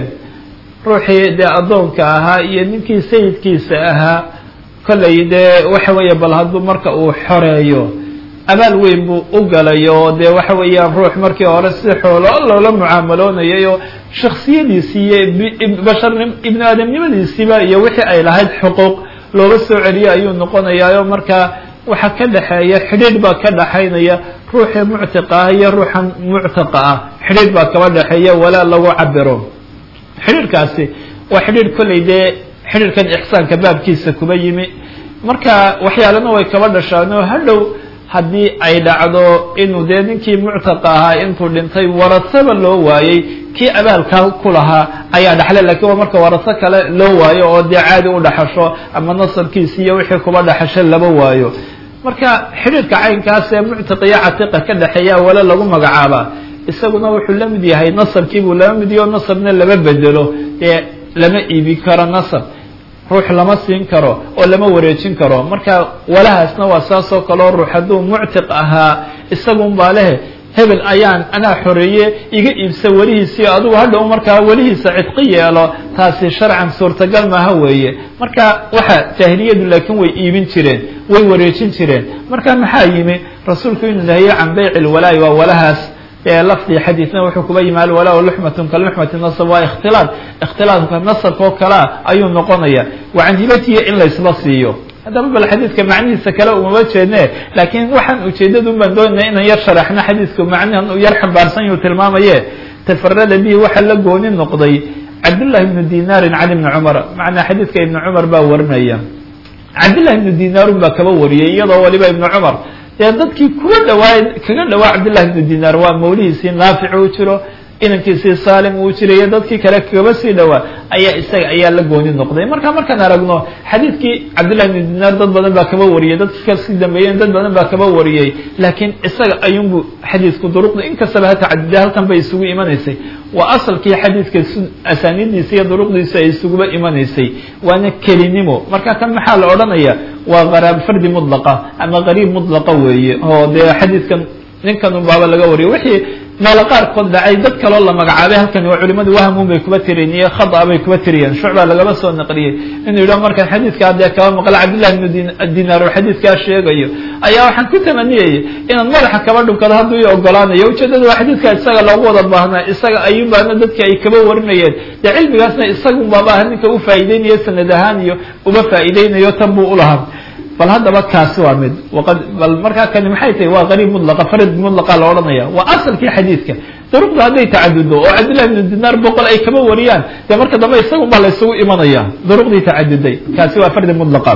ruuxii dee addoonka ahaa iyo ninkii sayidkiisa ahaa kollay dee waxa weeye bal hadduu marka uu xoreeyo abaal weyn buu u galay oo dee waxa weeyaan ruux markii hore si xoolo loola mucaamaloonayay oo shaksiyadiisii iyo basharnim ibnu aadamnimadiisiiba iyo wixii ay lahayd xuquuq looga soo celiyo ayuu noqonayaa oo markaa waxa ka dhexeeya xidhiidh baa ka dhexaynaya ruuxii muctiqa ah iyo ruuxan muctaqa ah xidhiidh baa kaba dhexeeya walaa lagu cabiro xidhiidhkaasi waa xidhiidh kollay dee xidhiidhkan ixsaanka baabkiisa kuba yimi marka waxyaalana way kaba dhashaan oo hadhow haddii ay dhacdo inuu dee ninkii muctaqa ahaa intuu dhintay warasaba loo waayey kii abaalkaa ku lahaa ayaa dhaxlay lakiin waa marka waraso kale loo waayo oo dee caadi u dhaxasho ama nasabkiisi iyo wixii kuba dhaxasho laba waayo marka xidhiirka caynkaas ee muctiqiyo catiqa ka dhexeeya wale lagu magacaabaa isaguna wuxuu la mid yahay nasabkiibuu lama mid yaho nasabna lama bedelo dee lama iibi karo nasab ruux lama siin karo oo lama wareejin karo marka walahaasna waa saas oo kaleo ruux hadduu muctiq ahaa isagun baa lehe hebel ayaan anaa xoreeye iga iibsa welihiisii adigu hadhow markaa welihiisa cidqi yeelo taasi sharcan suurtagal maaha weeye marka waxa jaahiliyadu laakiin way iibin jireen way wareejin jireen marka maxaa yimi rasuulku inuu nahiye can bayci lwalaa'i waa walahaas lafdi xadiidna wuxuu kuba yimi alwalaa luxmatun kaluxmati nasab waa ikhtilaad ikhtilaadka nasabka oo kalea ayuu noqonaya wa can hibatihi in laysba siiyo haddaba bal xadiidka macnihiisa kale umama jeedne laakiin waxaan ujeedadun baan doonayna inaan yar sharaxno xadiidku macnihan uu yar xambaarsan yuu tilmaamaye tafarada bihi waxaa la gooni noqday cabdullahi ibnu dinaarin can ibni cumar macnaa xadiidka ibni cumar baa warinaya cabdullahi ibnu dinaarun baa kaba wariyay iyadoo waliba ibni cumar dee dadkii kuga dhawaay kaga dhawaa cabdillahi ibnu dinaar waa mawlihiisii naafic uu jiro inankiisii saalim uu jiray iyo dadkii kale kaba sii dhawaa ayaa isaga ayaa la gooni noqday marka markaan aragno xadiidkii cabdillahi ibnu dinaar dad badan baa kaba wariyay dadkii kasii dambeeyeen dad badan baa kaba wariyey laakiin isaga ayuunbu xadiidku duruqda inkastaba ha tacadida halkan bay isugu imanaysay waa asalkii xadiidka asaanidiisa iyo duruqdiisa ay isuguba imanaysay waana kelinimo marka kan maxaa la odhanaya waa qaraab fardi mudlaqa ama qariib mudlaqa weeye oo dee xadiidkan ninkan unbaaba laga wariyo wixii meelo qaarkood dhacay dad kaloo la magacaabay halkani waa culimadu wahamun bay kuba tiriyeen iyo khada bay kuba tiriyeen shucbaa lagaba soo naqliyey inuu yidhaho markaan xadiidkaa dee kaba maqla cabdillahi ibnu dinaar oo xadiidkaa sheegayo ayaa waxaan ku tamaniyaya inaan madaxa kaba dhunkado hadduu i ogolaanayo ujeedada waa xadiidkaa isaga loogu wada baahnaa isaga ayuunbaana dadki ay kaba warinayeen dee cilmigaasna isagun baaba aha ninka u faa'iideynayo sanad ahaan iyo uba faa'iideynayo tan buu ulahaa bal haddaba kaasi waa mid waqad bal markaa kani maxay tahay waa qariib mudlaqa farid mudlaqa la odhanaya waa asalkii xadiidka duruqda hadday tacadudo oo cabdillahi ibnu dinaar boqol ay kaba wariyaan dee marka dambe isagun baa la isugu imanaya duruqdii tacaduday kaasi waa fardi mudlaqa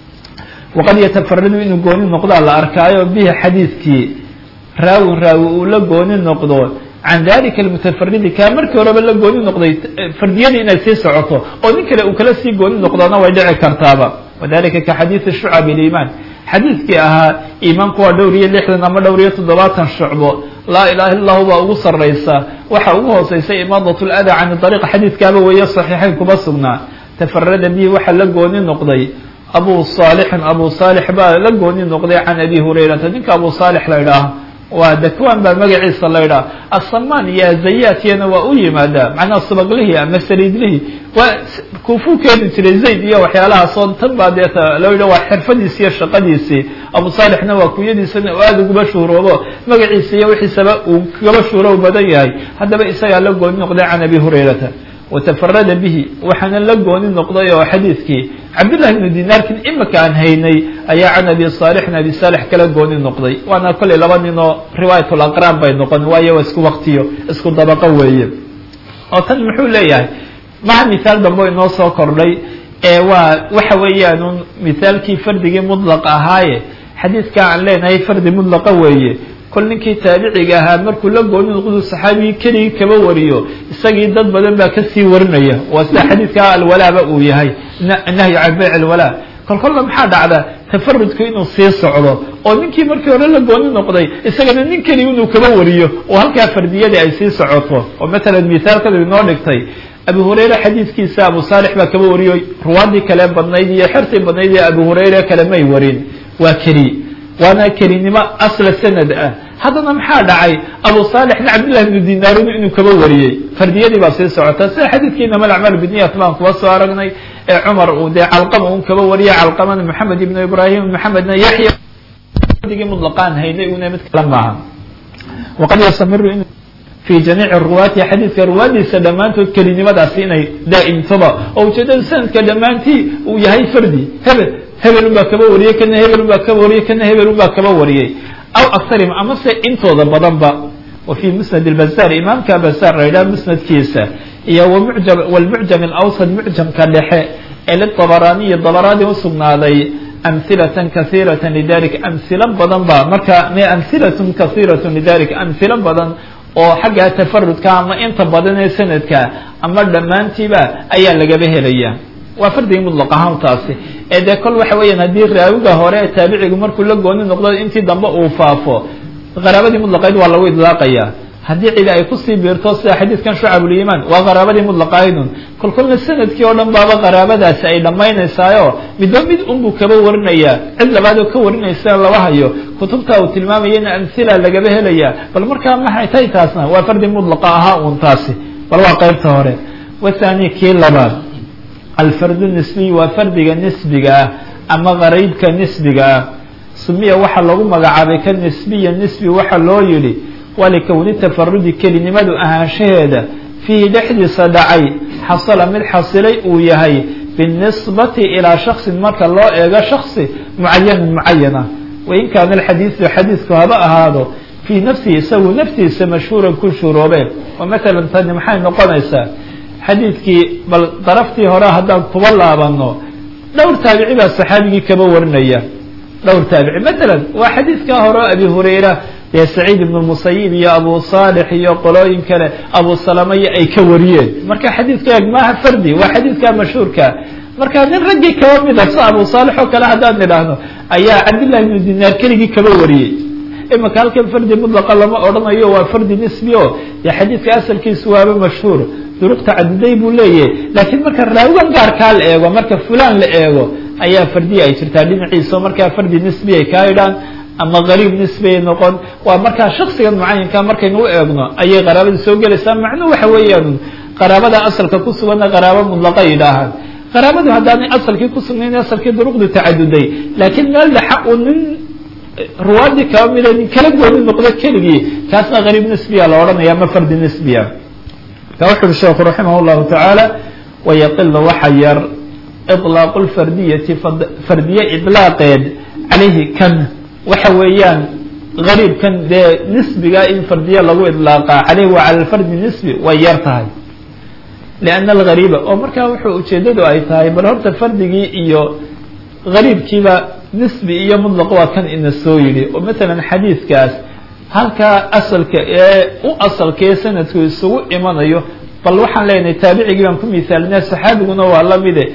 waqad yatafaradu inuu gooni noqdaa la arkaayo bihi xadiidkii raawin raawi uu la gooni noqdo can dalika almutafaridi kaa markii horeba la gooni noqday fardiyadii inay sii socoto oo nin kale uu kala sii gooni noqdona way dhici kartaaba wadalika ka xadiidi shucab iliimaan xadiidkii ahaa iimaanku waa dhowr iyo lixdan ama dhowr iyo toddobaatan shucbo laa ilaha illa lahu baa ugu sarraysa waxa ugu hooseysa imaadat lada can dariiq xadiidkaaba weeye saxiixayn kuma sugnaa tafarada bihi waxaa la gooni noqday abu saalixin abu saalix baa la gooni noqday can abi hurayrata ninka abu saalix la idhaaho waa dakwan baa magaciisa la idhaha asamaan iyo azayaatiyana waa u yimaadaa macnaha subaglihii ama saliidlihii waa kuufuu keeni jiray zayd iyo waxyaalahaasoo tan baa deeta loo yidha waa xirfadiisi iyo shaqadiisii abu saalixna waa kunyadiisana aada uguba shuhroobo magaciisa iyo wixiisaba uu kagaba shuhroob badan yahay haddaba isagaa la gooni noqday can abi hurayrata watafarada bihi waxaana la gooni noqday oo xadiidkii cabdillahi ibnu dinaarkin imika aan haynay ayaa can abi saalixin abi saalix kala gooni noqday waana kollay laba nin oo riwaayat laqraan bay noqon waayo waa isku waktiyo isku dabaqo weeye oo tan muxuu leeyahay maha mithaal dambe inoo soo kordhay ee waa waxa weeyaan mithaalkii fardigii mudlaq ahaaye xadiidka aan leenahay fardi mudlaqa weeye kol ninkii taabiciga ahaa markuu la gooni noqdu saxaabigii keligii kaba wariyo isagii dad badan baa kasii warinaya waa sida xadiidka alwalaaba uu yahay nahyu can bayc alwalaa kol kolla maxaa dhacda tafarudku inuu sii socdo oo ninkii markii hore la gooni noqday isagana nin keliya inuu kaba wariyo oo halkaa fardiyadii ay sii socoto oo matalan mithaalkadu inoo dhigtay abu hurayre xadiidkiisa abu saalix baa kaba wariyo ruwaadii kale badnayd iyo xertii badnayd ee abu hurayre kale may warin waa keli waana kelinimo asla sanad ah haddana maxaa dhacay abu saalixna cabdillahi ibnu dinaarun inuu kaba wariyey fardiyadii baa sii socota sida xadiidkii inama alacmaal biniyat baan kuba soo aragnay ee cumar uu dee calqama un kaba wariyay calqamana maxamed ibnu ibrahim maxamedna yaxya digii mutlaqaan haynay una mid kale maaha waqad yastamiru in fi jamiici ruwaati xadiidka ruwaadiisa dhammaantood kelinimadaasi inay daa'imtoba oo ujeedada sanadka dhammaantii uu yahay fardi hebel hebel un baa kaba wariyey kana hebel un baa kaba wariyey kana hebel un baa kaba wariyey aw aktarim amase intooda badanba wa fi musnad اlbazar imaamka bazar la yidhaha musnadkiisa iyo wmucjam wlmucjam alawsad mucjamka dhexe ee liطabaraaniyi dabaraani usugnaaday amhilatan kahiirata lidalik amhilo badan ba marka amhilatun kahiiratu lidalik amhilo badan oo xagga tafarudka ama inta badan ee sanadka ama dhammaantiiba ayaa lagaba helaya waa fardigii mudlaq ahaan taasi ee dee kol waxa weeyaan haddii raawiga hore ee taabicigu markuu la gooni noqdo intii dambe uu faafo qaraabadii mudlaqayd waa lagu idlaaqaya haddii cidi ay kusii biirto sida xadiidkan shucabulimaan waa qaraabadii mudlaqaydun kolkolna sanadkii oo dhan baaba qaraabadaasi ay dhammaynaysaayo midba mid unbuu kaba warinaya cid labaadoo ka warinaysa laba hayo kutubta uu tilmaamaya in amhila lagaba helaya bal markaa maxay tahay taasna waa fardi mudlaqa ahaa uun taasi bal waa qaybta hore wathani kii labaad alfardu nisbiy waa fardiga nisbiga ah ama qaraybka nisbiga ah sumiya waxaa lagu magacaabay ka nisbiya nisbi waxaa loo yidhi waa likowni tafarudi kelinimadu ahaanshaheeda fiihi dhexdiisa dhacay xasala mid xasilay uu yahay binisbati ilaa shaksin marka loo eego shaksi mucayanin mucayana wain kaana alxadiidu xadiidku haba ahaado fii nafsihi isagu naftiisa mashhuuran ku shuroobeen oo matalan tani maxay noqonaysaa xadiidkii bal daraftii hore haddaan kuba laabano dhowr taabici baa saxaabigii kaba warinaya dhowr taabici matalan waa xadiidkaa hore o abi hurayra dee saciid ibnu musayib iyo abu saalix iyo qolooyin kale abu salamaya ay ka wariyeen marka xadiidka eeg maaha fardi waa xadiidka mashhuurka marka nin raggii kaba mida si abu saalix oo kale haddaan nidhaahno ayaa cabdillahi ibnu dinaar keligii kaba wariyey imaka halkan fardi mudlaqa lama odhanayo waa fardi nisbi o dee xadiidka asalkiisu waaba mashhuur duruq tacaduday buu leeyahay laakiin marka raawigan gaarkaa la eego marka fulaan la eego ayaa fardiya ay jirtaa dhinaciisa markaa fardi nisbi ay kaa idhaan ama qariib nisbiay noqon waa markaa shaksigan mucayinka markaynu u eegno ayay qaraabada soo gelaysaa macnuhu waxa weeyaan qaraabada asalka ku suganna qaraabo mudlaqa yidhaahaan qaraabadu haddaanay asalkii ku sugnayn asalkii duruqdu tacaduday laakiin meel dhexa uu nin ruwaadii kaba mida nin kala gooni noqdo keligii kaasna qariib nisbiya la odhanaya ama fardi nisbiya ka wuxu uhi sheekhu raximah llahu tacaala wayaqilu waxa yar iطlaaqu lfardiyati fardiye idlaaqeed calayhi kan waxa weeyaan gariibkan dee nisbiga in fardiye lagu idlaaqa caleyhi wa cala lfardi nisbi way yar tahay lianna algariiba oo markaa wuxuu ujeedadu ay tahay bal horta fardigii iyo gariibkiiba nisbi iyo mudlaq waa kan ina soo yidhi oo matalan xadiidkaas halkaa asalka ee u asalkee sanadku isugu imanayo bal waxaan leenahay taabicigii baan ku misaalinaa saxaabiguna waa lamide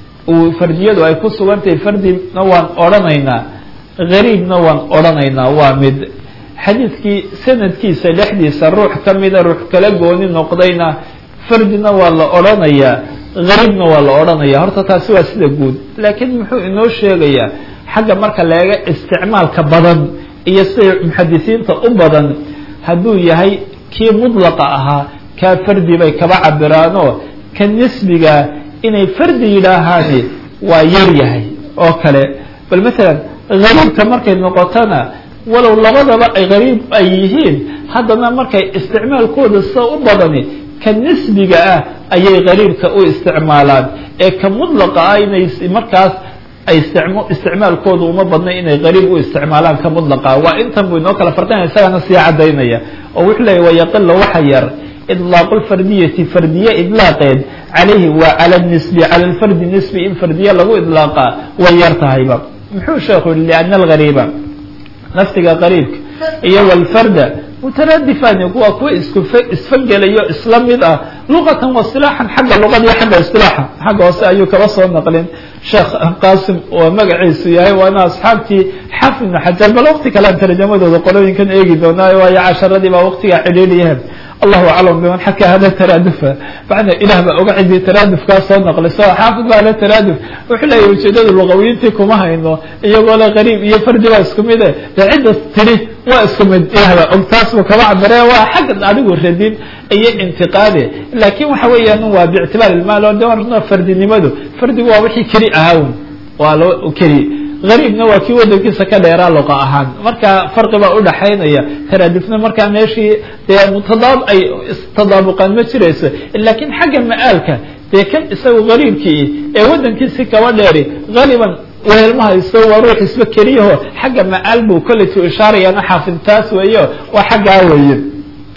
uu fardiyadu ay ku sugantahay fardina waan odhanaynaa gariibna waan odhanaynaa waa mid xadiidkii sanadkiisa dhexdiisa ruux ka mida ruux kala gooni noqdayna fardina waa la odhanayaa gariibna waa la odhanaya horta taasi waa sida guud laakiin muxuu inoo sheegayaa xagga marka leega isticmaalka badan iyo siday muxadisiinta u badan hadduu yahay kii mudlaqa ahaa kaa fardi bay kaba cabiraanoo ka nisbigaa inay fardi yidhaahaani waa yar yahay oo kale bal matalan gariibka markay noqotona walow labadaba ay gariib ay yihiin haddana markay isticmaalkooda sida u badani ka nisbiga ah ayay gariibka u isticmaalaan ee ka mudlaqa ah inay markaas ay isticmaalkooda uma badna inay gariib u isticmaalaan ka mudlaqa waa intan buu inoo kala farqinaya isagana sii cadaynaya oo wuxuu leeyay wayaqila waxa yar idlaaqu lfardiyati fardiye idlaaqeed calayhi waa cala nisbi cala lfardi nisbi in fardiye lagu idlaaqa way yar tahayba muxuu sheekhu yihi liana algariiba naftiga qariibka iyo walfarda mutaraadifani waa kuwa isku isfagelayo isla mid ah luqatan wa silaaxan xagga luqada iyo xagga isilaaxa xagga hoose ayuu kaba soo naqlin sheekh qasim oo magaciisu yahay waana asxaabtii xaafid ibnu xajar bal waqti kalean tarjamadooda qolooyinkan eegi doonaayo waayo casharadii baa waqtigaa cidhiidhiyahe allahu aclam biman xaka hada taraadufa macna ilah baa oga cidii taraadufkaa soo naqliso xaafid baa le taraaduf wuxuu leeyahy ujeedada luqawiyiintii kuma hayno iyagoo le qariib iyo fardi baa isku mide dee cidda tiri waa isku mid ilah baa og taas buu kaba cabire waa xagga adigu radin iyo intiqaade laakin waxa weeyaan waa biictibaar ilmaal oo de fardinimadu fardigu waa wixii keli ahaa waa loo keli gariibna waa kii wadankiisa ka dheeraa luqa ahaan marka farqi baa udhaxaynaya taraadifna markaa meeshii dee mutadaab ay tadaabuqaan ma jirayso lakin xagga ma-aalka dee kan isaga gariibkii ee wadankiisi kaba dheeri galiban weelma haysto waa ruux isba keliyaho xagga ma-aal buu kolleytu ishaarayana xaafid taas weeyo waa xaggaa weeye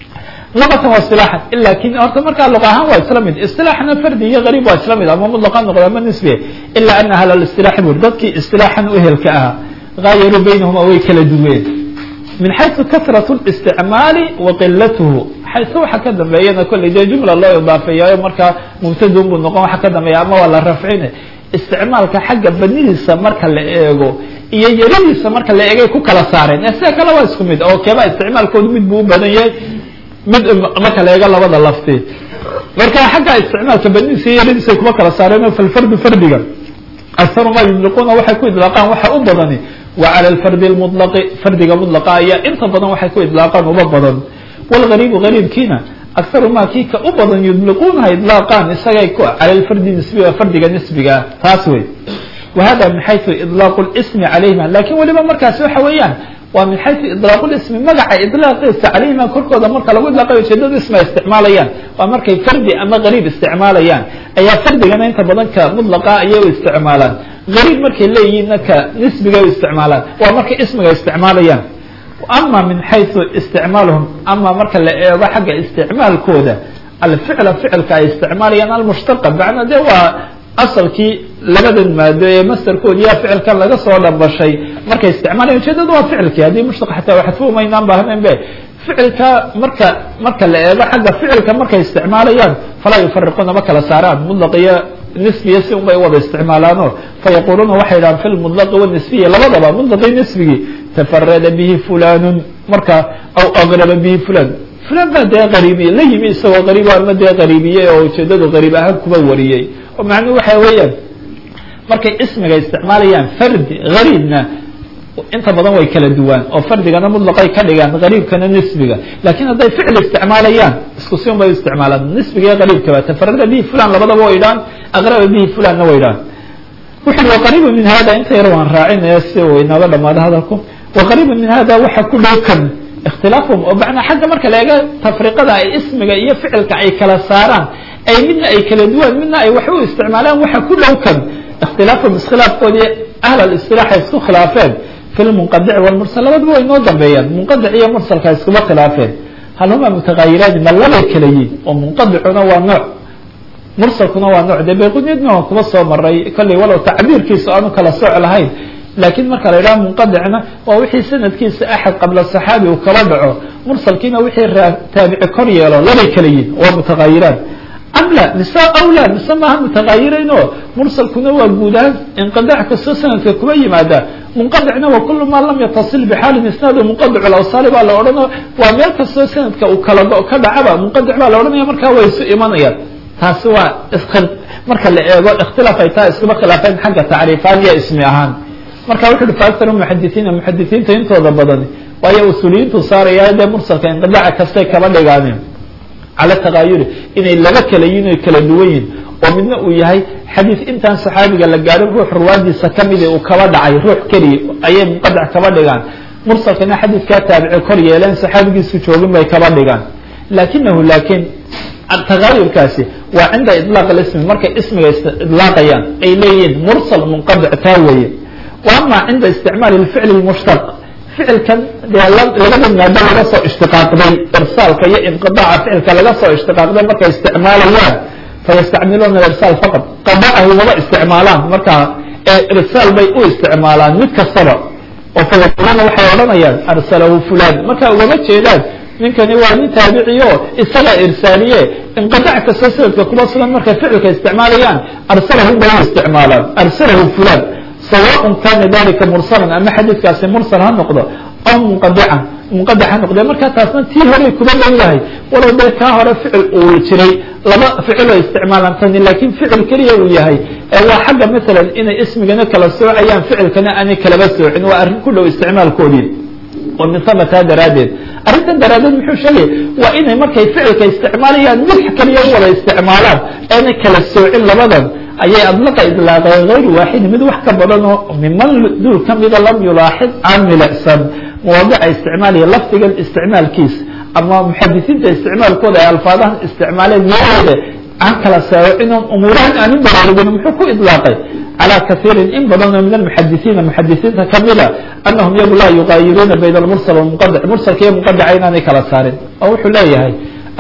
luqatan wa isilaaxan lakin horta markaa luqa ahaan waa isla mid isilaaxna fardi iyo gariib waa isla mid ama mudlaqa noqda ama nisbiya ila ana ahla listilaaxi bur dadkii istilaaxan u ehelka ahaa gaayaruu baynahuma way kala duween min xayثu kasraة الاsticmaali wa qilatuhu xayse waxa ka dambeeyana kolley dee jumla loo idaafeeyayo markaa mubtadun buu noqon waxa ka dambeeya ama waa la rafcine isticmaalka xagga banidiisa marka la eego iyo yaridiisa marka la eegay ku kala saareen ee sida kale waa isku mid oo keeba isticmaalkoodu mid buu u badan yahay mid marka la eego labada lafti marka xagga isticmaalka banidiisa iyo yaridiisa kuma kala saareen oo falfardu fardiga akharu ma yudliquuna waxay ku idlaaqaan waxa u badani wa cala alfardi lmulaqi fardiga mudlaqa ayaa inta badan waxay ku idlaaqaan uba badan wlgariibu gariibkiina akharu ma kii ka u badan yudliquunaha idlaaqaan isagay ku cala lfardi nisbiga fardiga nisbiga taas wey wa hada min xayثu idlaaqu اlsmi calayhima lakin weliba markaasi waxa weeyaan waa min xayثu idlaaqu lismi magaca idlaaqiisa calayhima korkooda marka lagu idlaaqayo ujeedada isma isticmaalayaan waa markay fardi ama gariib isticmaalayaan ayaa fardigana inta badan ka mudlaqa ayay u isticmaalaan gariib markay leeyihiinna ka nisbiga u isticmaalaan waa markay ismiga isticmaalayaan ama min xayثu isticmaaluhum ama marka la eego xagga isticmaalkooda alficla ficilka ay isticmaalayaan almushtaqa macna de waa asalkii labadan maado ee mastarkoodi yaa ficilkan laga soo dhambashay markay isticmaalayan ujeedada waa ficilkii haddii mushtaq xataa waxadfumaynaan baahnayn be ficilka marka marka la eego xagga ficilka markay isticmaalayaan falaa yufariquuna ma kala saaraan mudlaq iyo nisbiya si unbay wada isticmaalaano fayaquluuna waxay dhahaan fi lmudlaqi wanisbiya labadaba mudlaqii nisbigii tafarada bihi fulanun marka aw agraba bihi fulan fulan baa dee qariibiye la yimi isagoo qariib ama dee qariibiyey oo ujeedadu qariib ahaan kuba wariyey oo macnuhu waxa weeyaan markay ismiga isticmaalayaan fardi gariibna inta badan way kala duwaan oo fardigana mudlaqay ka dhigaan gariibkana nisbiga lakin hadday ficil isticmaalayaan isku si un bay u isticmaalaan nisbiga iyo gariibkaba tafarada bihi fulan labadaba way dhaan aqraba bihi fulanna way dhaan wuxu uhi waqariibu min hada inta yar waan raacinaya si uu inooga dhamaado hadalku waqariibu min hada waxa ku dhow kan ikhtilaafhum oo macnaa xagga marka la eego tafriqada ay ismiga iyo ficilka ay kala saaraan ay midna ay kala duwaan midna ay wax u isticmaalaan waxa ku dhow kan ikhtilaafhum iskhilaafkoodii ahl alisilaax ay isku khilaafeen fi lmunqadici walmursal labadaba way noo dambeeyaan munqadic iyo mursalka iskuma khilaafeen hal huma mutagayiraani ma labay kala yihin oo munqadicuna waa nooc mursalkuna waa nooc dee bayquniyadna waan kuma soo maray kolley walow tacbiirkiisa aanu kala sooc lahayn laakiin marka la yidhaha munqadicna waa wixii sanadkiisa axad qabla saxaabi uu kala dhaco mursalkiina wixii taabici kor yeelo labay kala yihin waa mutagayiraan am la mise aw la mise maaha mutagayirayn oo mursalkuna waa guud ahaan inqidac kastoo sanadka kuma yimaada munqadicna wa kulu maa lam yatasil bixaalin isnaadu munqadic lawsaali baa la odhanao waa meel kastoo sanadka uu kala ka dhacaba munqadic baa la odhanaya markaa way isu imanayaan taasi waa marka la eego ikhtilaaf ay tahay iskuma khilaafeen xagga tacriifaan iyo ismi ahaan marka wuxu uhi faaktaru muxadisiina muxadisiinta intooda badan waayo usuuliyiintu saaraya dee mursalka inqidaca kastay kaba dhigaaneen cala takaayuri inay laba kala yihin oy kala duwan yihin oo midna uu yahay xadiis intaan saxaabiga la gaadhin ruux ruwaadiisa kamidi uu kaba dhacay ruux keliya ayay munqadac kaba dhigaan mursalkana xadiiskaa taabici kor yeeleen saxaabigiisu joogin bay kaba dhigaan lakinahu lakin tagaayurkaasi waa cinda ilaaq ismi markay ismiga idlaaqayaan ay leeyihiin mursal munqadic taa weeye wa ama cinda isticmaali ficli mushtaq ficilkan dee labada maado laga soo ishtiqaaqday irsaalka iyo inqiaaca ficilka laga soo ishtiqaaqday markay isticmaalayaan fayastacmiluuna irsaal faqad qadaahu waba isticmaalaan markaa irsaal bay u isticmaalaan mid kastaba oo fayaquluna waxay odhanayaan arsalahu fulan marka ugama jeedaan ninkani waa nin taabiciyo isaga irsaaliye inqidac kastoo sanadka kuma sugan markay ficilka isticmaalayaan arsalahu bay u isticmaalaan arsalahu fulan sawaء kana dalika mursalan ama xadiidkaasi mursal ha noqdo aw munqadican munqadic ha noqde marka taasna tii horey kuma dhan yahay walow dee kaa hore ficil uu jiray laba ficiloo isticmaalaan tani lakin ficil keliya uu yahay waa xagga masalan inay ismigana kala soocayaan ficilkana aanay kalaba soocin waa arrin ku dhow isticmaalkoodii oo min hama taa daraaddeed arrintan daraaddeed muxuu sheegaya waa inay markay ficilka isticmaalayaan mid kaliya wada isticmaalaan aanay kala soocin labadan ayay adlaqa idlaaqeen hayr waaxidi mid wax ka badan oo miman duul kamida lam yulaaxid aan milicsan mawaadica isticmaalaya lafdigan isticmaalkiisa ama muxadisiinta isticmaalkooda ay alfaadahan isticmaaleen meelooda aan kala saawicin oon umuurahan aan u baraarugin muxuu ku idlaaqay calى kaiirin in badanoo min almuxadisiina muxadisiinta kamida anahum iyagu laa yugaayiruuna bayna almursal walmunqadic mursalka iyo munqadica inaanay kala saarin oo wuxuu leeyahay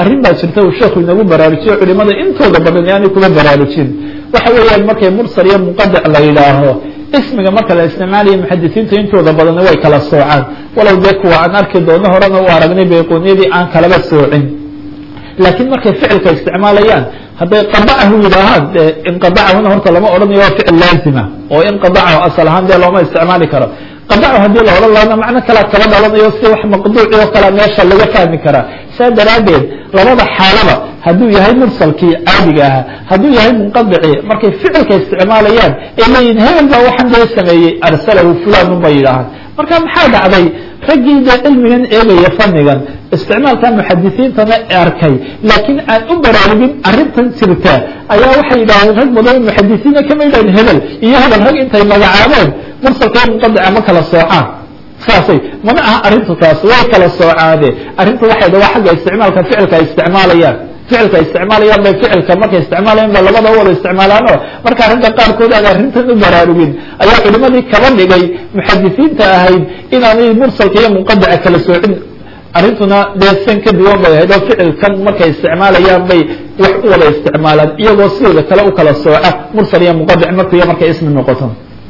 arrin baa jirta uu sheekhu inagu baraarujiyo culimada intooda badan aanay kuma baraarujin waxa weeyaan markay mursal iyo munqadic la yidhaaho ismiga marka la isticmaalayo muxadisiinta intooda badanna way kala soocaan walow dee kuwa aan arki doono horena u aragnay bayqooniyadii aan kalaba soocin laakiin markay ficilka isticmaalayaan hadday qadacahu yidhaahaan dee inqadacahuna horta lama odhanayo waa ficil laazima oo inqadacahu asal ahaan dee looma isticmaali karo qadacu haddii la odhan lahana macno kalea kaba dhalanayo si wax maqduuci oo kalea meesha laga fahmi karaa saa daraaddeed labada xaalaba hadduu yahay mursalkii caadiga ahaa hadduu yahay munqadicii markay ficilka isticmaalayaan ee leeyihin hebel baa waxaan dee sameeyey arsalahu fulanun bay yidhaahaan marka maxaa dhacday raggii dee cilmigan eegaya fannigan isticmaalka muxadisiintana arkay laakiin aan u baraarugin arrintan jirta ayaa waxay yidhahdeen rag badan muxadisiina kama yidhahdeen hebel iyo hebel rag intay magacaabeen mursalka munqadica ma kala soocaan saasay mana aha arrintu taas way kala soocaade arrintu waxay da waa xagga isticmaalka ficilka ay isticmaalayaan ficilka isticmaalayaan bay ficilka markay isticmaalayan ba labada wada isticmaalaano marka ragga qaarkood aan arrintan u baraarugin ayaa culimadii kaba dhigay muxadisiinta ahayd inaanay mursalka iyo munqadica kala soocin arrintuna dee san ka duwan bay ahayd oo ficilkan markay isticmaalayaan bay wax u wada isticmaalaan iyagoo sidooda kale u kala sooca mursal iyo munqadic markuiyo markay ismi noqoto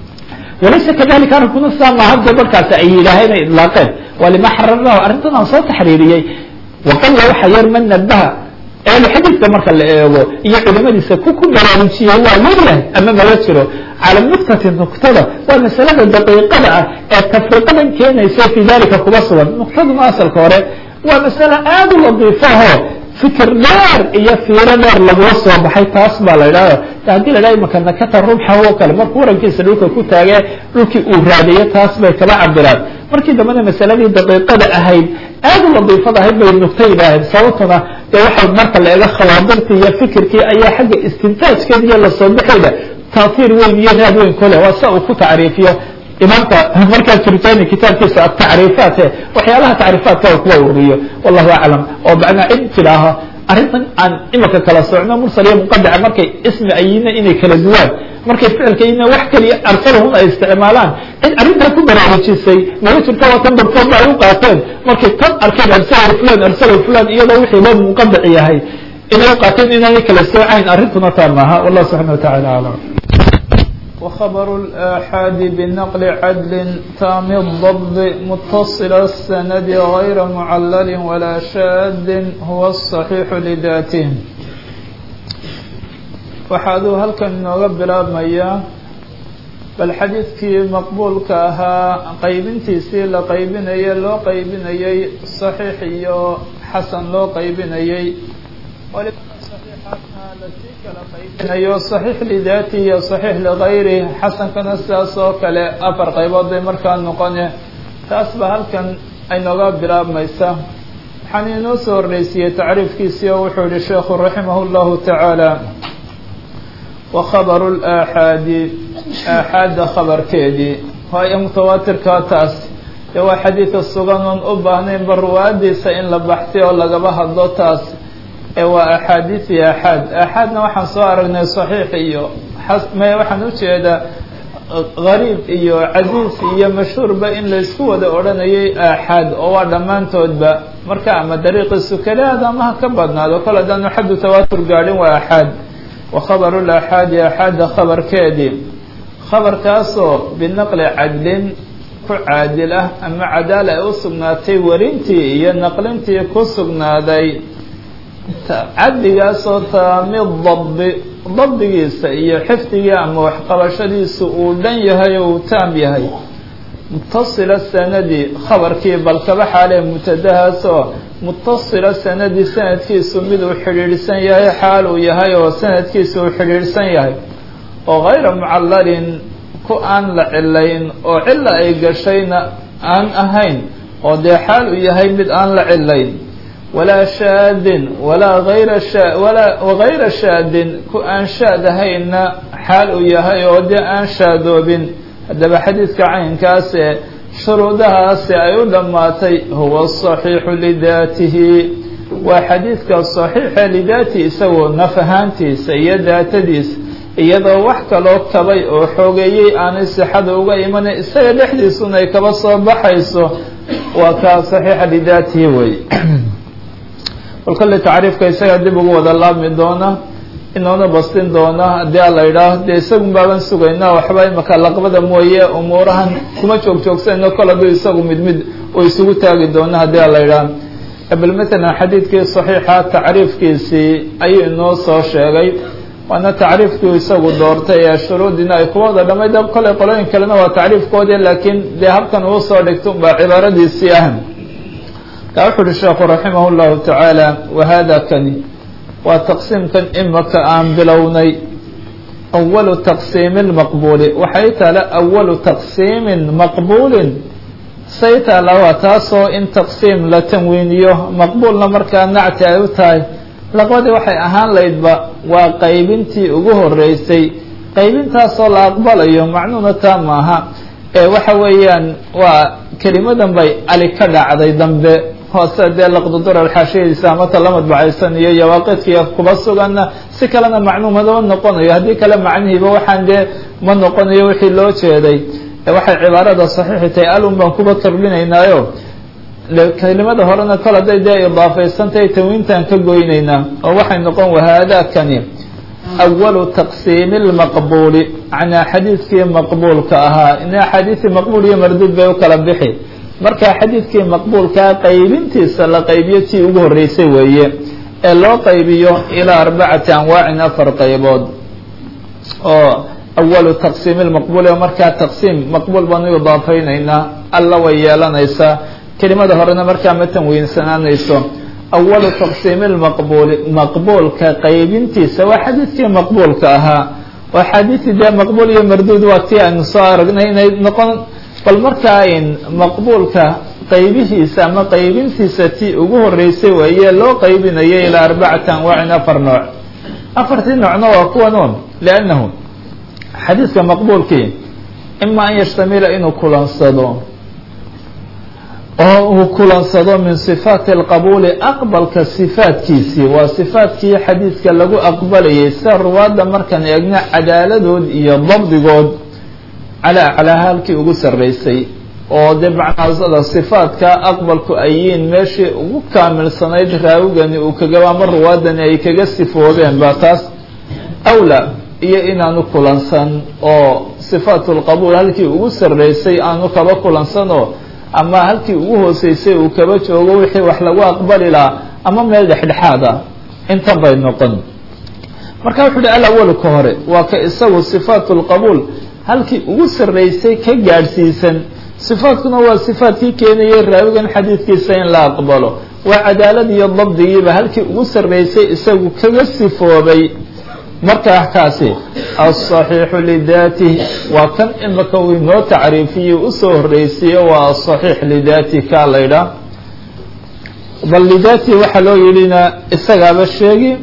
walaysa kadalika arrinkuna sidaa maaha dee markaasi ay yidhaaheen ay idlaaqeen waa lima xararnahu arrintan aan soo taxriiriyey waqalla waxa yar man nabaha ehlu xadiidka marka la eego iyo culimadiisa ku ku baraarujiyey waa yaryahay ama mala jiro cala nuktati nuktada waa masalada daqiiqada ah ee tafriqadan keenaysa fi dalika kuba sugan nuktaduna asalka hore waa masale aada u ladiifaho fikir dheer iyo fiiro dheer lagula soo baxay taas baa la idhahda haddii la dhaha imaka nakata rubxa oo kale markuu warankiisa dhulka ku taagee dhulkii uu raadiyo taas bay kaba cabiraan markii dambena masaladii daqiiqada ahayd aada u ladiifada ahayd bay nugta yidhaaheen sababtuna dee waxay marka la eego khawaadirtii iyo fikirkii ayaa xagga istintaajkeeda iyo lasoo baxeeda taasiir weyn iyo raad weyn kule waa sia uu ku tacriifiyo imaamka markaa jirjani kitaabkiisa atacriifaat waxyaalaha tacriifaatka kuwa uriyo wallahu aclam oo macnaa cid tidhaaho arrintan aan imika kala socno mursal iyo munqadica markay ismi ayina inay kala duwaan markay ficilka ina wax kaliya arsalahun ay isticmaalaan cid arrintaa ku baraarujisay mala jirta waa tan barkood ba ay u qaateen markay tan arkeen arsalahu fulan arsalahu fulan iyadoo wixii loo munqadic yahay inay u qaateen inaanay kala soocayn arrintuna taa maaha wallah subxana watacala aclam وخبر الآحاد بنقل عدل تام الضبط متصل السند غير معلل ولا شاذ هو الصحيح لذاته waxaaduu halkan inooga bilaabmayaa bal xadiidkii maqbuulka ahaa qaybintiisii la qaybinayay loo qaybinayay saxiix iyo xasan loo qaybinayay lasii kala qaybinayo saxiix lidaati iyo saxiix ligayri xasankana sidaas oo kale afar qaybood bay markaa noqone taas ba halkan ay nooga bilaabmaysa waxaan inoo soo horreysiyey tacriifkiisii oo wuxuu yihi sheekhu raximah llahu tacaala wa khabaru laaxaadi aaxaadda khabarkeedii waayo mutawaatirkaa taas dee waa xadiidka sugan oon u baahnaynba ruwaadiisa in la baxtay oo lagaba hadlo taas ee waa axaadiisi aaxaad aaxaadna waxaan soo aragnay saxiix iyo me waxaan ujeedaa gariib iyo casiis iyo mashhuurba in laysku wada odhanayay aaxaad oo waa dhammaantoodba marka ama dariiqiisu keliyaad ama ha ka badnaado kol haddaanu xaddu tawaatur gaadhin waa aaxaad wa khabaru laaxaadi aaxaadda khabarkeedii khabarkaasoo binaqli cadlin ku caadil ah ama cadaala ay u sugnaatay warintii iyo naqlintii ku sugnaaday caddigaasoo taami dabdi dabdigiisa iyo xifdigii ama waxqabashadiisu uu dhan yahay oo uu taam yahay mutasila sanadi khabarkii balkaba xaalee mutadahaasoo mutasila sanadi sanadkiisu mid uu xidhiidhsan yahay xaal uu yahay oo sanadkiisu uu xidhiidhsan yahay oo gayra mucallalin ku aan la cilayn oo cilla ay gashayna aan ahayn oo dee xaal uu yahay mid aan la cilayn walaa shaadin walaa ayra sha walaa wagayra shaadin ku aan shaad ahayna xaal uu yahay oo dee aan shaadoobin haddaba xadiidka caynkaase shuruudahaasi ay u dhammaatay huwa saxiixu lidaatihi waa xadiidka saxiixa lidaatihi isagoo naf ahaantiisa iyo daatadiisa iyadoo wax kaloo kabay oo xoogeeyey aanay sixada uga imanay isaga dhexdiisuna ay kaba soo baxayso waa kaa saxiixa lidaatihi wey bal kolley tacriifka isagaa dib ugu wada laabmi doona inoona bastin doona haddii a la yidhaaho dee isagun baaban sugaynaa waxba imaka laqbada mooye umuurahan kuma joog joogsanayno kol hadduu isagu mid mid uu isugu taagi doono haddii a la yidhaaho bal matalan xadiidkii saxiixa tacriifkiisii ayuu inoo soo sheegay waana tacriifkii isagu doortay ee shuruudina ay kuwa wada dhamayd kolley qolooyin kalena waa tacriifkoodii laakiin dee habkan uu soo dhigto unbaa cibaaradiisii ah ka wuxu uhi sheekhu raximah llahu tacaala wahada kani waa taqsiimkan imaka aan bilownay awalu taqsiimi lmaqbuuli waxay taala awalu taqsiimin maqbuulin say taala waa taasoo in taqsiim la tanwiiniyo maqbuulna markaa nacti ay u tahay laqbadii waxay ahaan laydba waa qaybintii ugu horeysay qaybintaasoo la aqbalayo macnuuna taa maaha ee waxa weeyaan waa kelimadan bay ali ka dhacday dambe hoose dee laqdudurar xaashiyadiisa amata la madbacaysan iyo yawaaqidkiiyo kuba suganna si kalena macnuumadama noqonayo haddii kale macnihiiba waxaan dee ma noqonayo wixii loo jeeday waxay cibaarada saxiixi tahay alun baan kuba kordhinaynaayo kelimada horena kol hadday dee idaafaysantahay tanwiintaan ka goynaynaa oo waxay noqon wahaadakani awalu taqsiimi lmaqbuuli macnaa xadiidkii maqbuulka ahaa in axaadiisii maqbuul iyo marduud bay u kala bixi marka xadiidkii maqbuulkaa qaybintiisa la qaybiyo tii ugu horreysay weeye ee loo qaybiyo ilaa arbacati anwaacin afar qaybood oo awalu taqsiimi lmaqbuuli oo markaa taqsiim maqbuul baanu idaafaynaynaa alla way yeelanaysaa kelimada horena markaa ma tanwiinsanaanayso awalu taqsiimi lmaqbuuli maqbuulka qaybintiisa waa xadiidkii maqbuulka ahaa waa xadiidii dee maqbuul iyo marduud waa tii aynu soo aragnay inay noqon bal markaa in maqbuulka qaybihiisa ama qaybintiisa tii ugu horeysay weeye loo qaybinayay ilaa arbacati anwaacin afar nooc afartii noocna waa kuwan un liannahu xadiidka maqbuulkii ima an yashtamila inuu kulansado oo uu kulansado min sifaati alqabuuli aqbalka sifaatkiisii waa sifaatkii xadiidka lagu aqbalayay sida ruwaadda markaan eegna cadaaladood iyo dabdigood calaa aclaa halkii ugu sarreysay oo dee macnaasada sifaadka aqbalku ay yihiin meeshii ugu kaamilsanayd raawigani uu kagaba ama ruwaadani ay kaga sifoobeen ba taas awla iyo inaanu kulansan oo sifaatu lqabuul halkii ugu sarreysay aanu kaba kulansanoo ama halkii ugu hooseysay uu kaba joogo wixii wax lagu aqbali lahaa ama meel dhexdhexaad ah intan bay noqon marka wuxu uhi alawalu ka hore waa ka isagu sifaatu lqabuul halkii ugu sarreysay ka gaadhsiisan sifaatkuna waa sifaatkii keenayay raawigan xadiidkiisa in la aqbalo waa cadaalad iyo dabdigiiba halkii ugu sarreysay isagu kaga sifoobay markaa kaasi aلصaxiixu lidaatih waa kan imika uu inoo tacriifiyey usoo horreysiye waa aصaxiix lidaatih kaa la ydhaah bal lidaatih waxaa loo yidhina isagaaba sheegi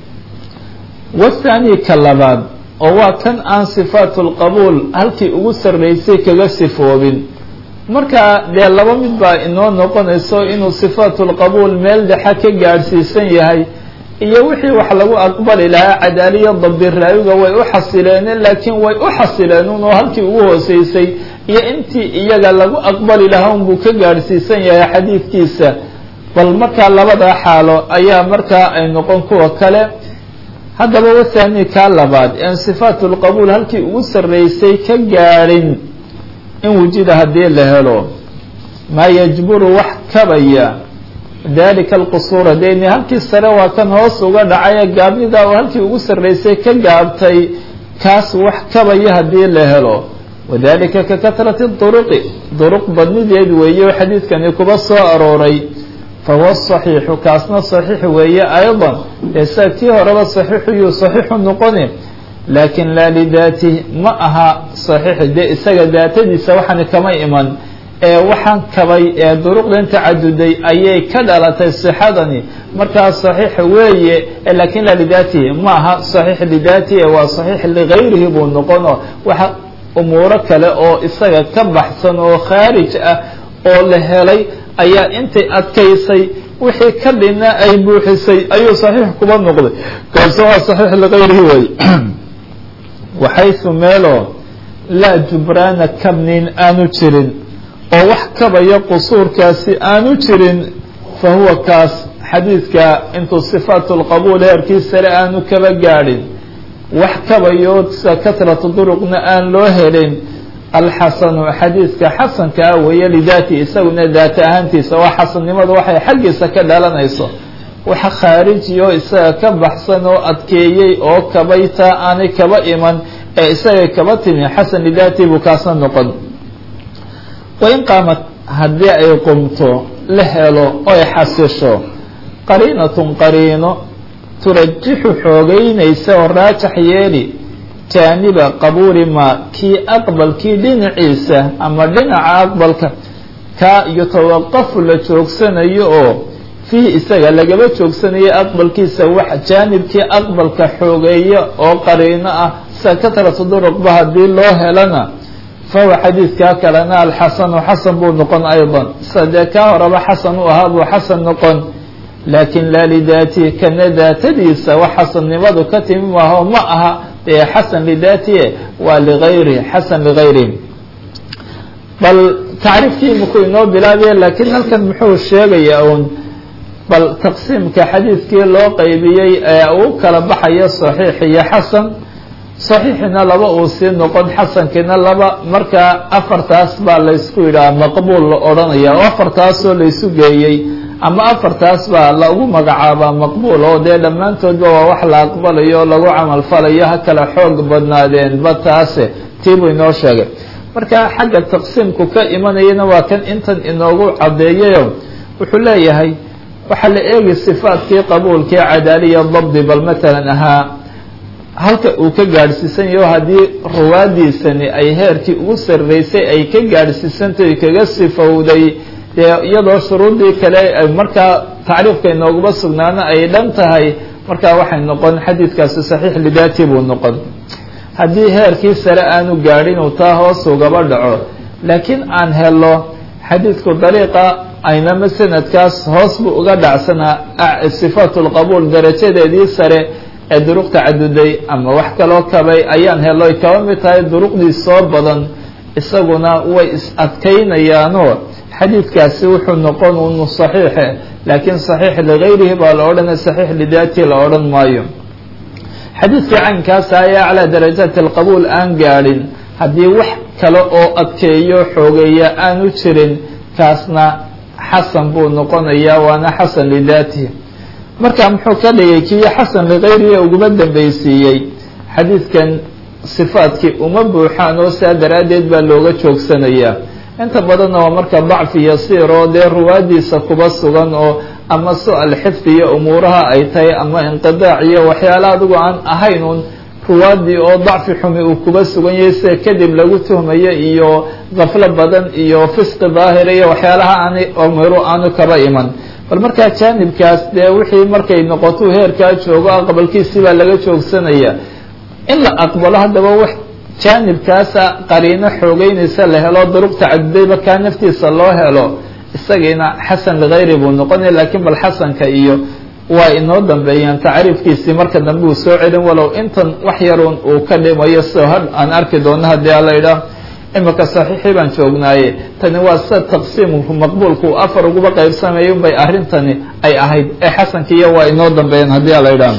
wathani ka labaad oo waa kan aan sifaat اlqabuul halkii ugu sarreysay kaga sifoobin marka dee laba mid baa inoo noqonayso inuu sifaat اlqabuul meel dhexa ka gaadhsiisan yahay iyo wixii wax lagu aqbali lahaa cadaaliya dabdi raawiga way u xasileeneen laakiin way u xasileen un oo halkii ugu hooseysay iyo intii iyaga lagu aqbali lahaa unbuu ka gaadhsiisan yahay xadiidkiisa bal markaa labadaa xaalo ayaa markaa ay noqon kuwa kale haddaba wathani kaa labaad en sifaatu lqabuul halkii ugu sarreysay ka gaadhin in wujida haddii la helo maa yajburu wax kabaya dalika alqusuura deni halkii sare waa kan hoos uga dhacay gaabnida oo halkii ugu sarreysay ka gaabtay kaas wax kabaya haddii la helo wadalika ka katrati duruqi duruq badnideed weeye oo xadiidkani kuba soo arooray fahuwa saxiixu kaasna saxiix weeye ayضa esa kii horeba saxiixuyuu saxiixu noqoni laakin laa lidaatih ma aha saxiix dee isaga daatadiisa waxani kama iman ee waxaan kabay ee duruqdan tacaduday ayay ka dhalatay sixadani markaa saxiix weeye lakin laa lidaatihi ma aha saxiix lidaatihi waa saxiix ligayrihi buu noqono waxa umuuro kale oo isaga ka baxsan oo khaarij ah oo la helay ayaa intay adkaysay wixii ka dhina ay buuxisay ayuu saxiix kuba noqday kaase waa saxiix ligayrihi wey waxaysu meelo laa jubraana kabnin aanu jirin oo wax kabaya qusuurkaasi aanu jirin fa huwa kaas xadiidka intuu sifaat lqabuul heerkii sare aanu kaba gaadhin wax kabayo sida katratu duruqna aan loo helin alxasanu xadiidka xasanka ah weeye lidaati isaguna daata ahaantiisa waa xasannimadu waxay xaggiisa ka dhalanayso waxa khaarijiyo isaga ka baxsan oo adkeeyey oo kabayta aanay kaba iman ee isagay kaba timi xasan lidaati buu kaasna noqon wain qaamat haddii ay qumto la helo oy xasisho qariinatun qariino turajixu xoogeynaysa oo raajax yeeli jaaniba qabuuli maa kii aqbalkii dhinaciisa ama dhinaca aqbalka kaa yutawaqafu la joogsanayo oo fiihi isaga lagaba joogsanayo aqbalkiisa wax jaanibkii aqbalka xoogeeya oo qariino ah sida katratu duruqba haddii loo helana fahuwa xadiidkaa kalena alxasanu xasan buu noqon aydan sida dee kaa horeba xasan u ahaa buu xasan noqon laakin laa lidaatihi kana daatadiisa wax xasannimadu ka timi maaho ma aha dee xasan lidaatihi waa ligayrihi xasan ligayrihi bal tacriifkii imikuu inoo bilaabaya laakiin halkan muxuu sheegayaa uun bal taqsiimka xadiidkii loo qeybiyey ee uu kala baxayo saxiix iyo xasan saxiixina laba uu sii noqon xasankiina laba markaa afartaas baa laysku yidhaha maqbuul la odhanaya oo afartaasoo laysu geeyey ama afartaas baa lagu magacaabaa maqbuul oo dee dhammaantoodba waa wax la aqbalayo oo lagu camal falayo ha kala xoog badnaadeenba taase tiibuu inoo sheegay marka xagga taqsiimku ka imanayana waa kan intan inoogu caddeeyayo wuxuu leeyahay waxaa la eegi sifaatkii qabuulkii cadaaliya dabdi bal matalan ahaa halka uu ka gaadhsiisan yaho haddii ruwaadiisani ay heerkii ugu sarreysay ay ka gaadhsiisantahy kaga sifowday dee iyadoo shuruuddii kale markaa tacriifka inooguma sugnaana ay dhan tahay markaa waxay noqon xadiidkaasi saxiix lidaati buu noqon haddii heerkii sare aanu gaadhin uu taa hoos ugaba dhaco laakiin aan helo xadiidku dariiqa aynama sanadkaas hoos buu uga dhacsanaa sifaat lqabuul darajadeedii sare ee duruq tacaduday ama wax kaloo kabay ayaan helo ay kaba mid tahay duruqdii soo badan isaguna way is adkaynayaanoo xadiidkaasi wuxuu noqon unu saxiixe laakiin saxiix ligayrihi baa la odhanaya saxiix lidaati la odhan maayo xadiidkii caynkaasa ayaa aclaa darajaati alqabuul aan gaadhin haddii wax kale oo adkeeyo xoogeeya aanu jirin kaasna xasan buu noqonayaa waana xasan lidaatihi marka muxuu ka dhigay kii xasan ligayrihi uguma dambeysiiyey xadiidkan sifaatkii uma buuxaan oo saa daraaddeed baa looga joogsanayaa inta badanna waa marka dacfi yasiir oo dee ruwaadiisa kuba sugan oo ama su-al xifdi iyo umuuraha ay tahay ama inqidaac iyo waxyaala adigu aan ahayn un ruwaadii oo dacfi xumi uu kuba sugan yahay sida kadib lagu tuhmayo iyo kaflo badan iyo fisqi daahira iyo waxyaalaha aanay umiro aanu kaba iman bal markaa jaanibkaas dee wixii markay noqoto heerkaa joogo aqbalkiisii baa laga joogsanaya in la aqbalo haddaba wax jaanibkaasa qariino xoogeynaysa la helo duruq tacadudayba kaa naftiisa loo helo isagiina xasan ligayri buu noqonaya lakiin bal xasanka iyo waa inoo dambeeyaan tacriifkiisii marka dambe uu soo celin walow intan wax yarun uu ka dhimayo sida ha aan arki doono haddii ala idhaah imika saxiixii baan joognaaye tani waa sida taqsiimku maqbuulku afar uguba qaybsamayo unbay arrintani ay ahayd ee xasankiiyo waa inoo dambeeyaan haddii ala idhaah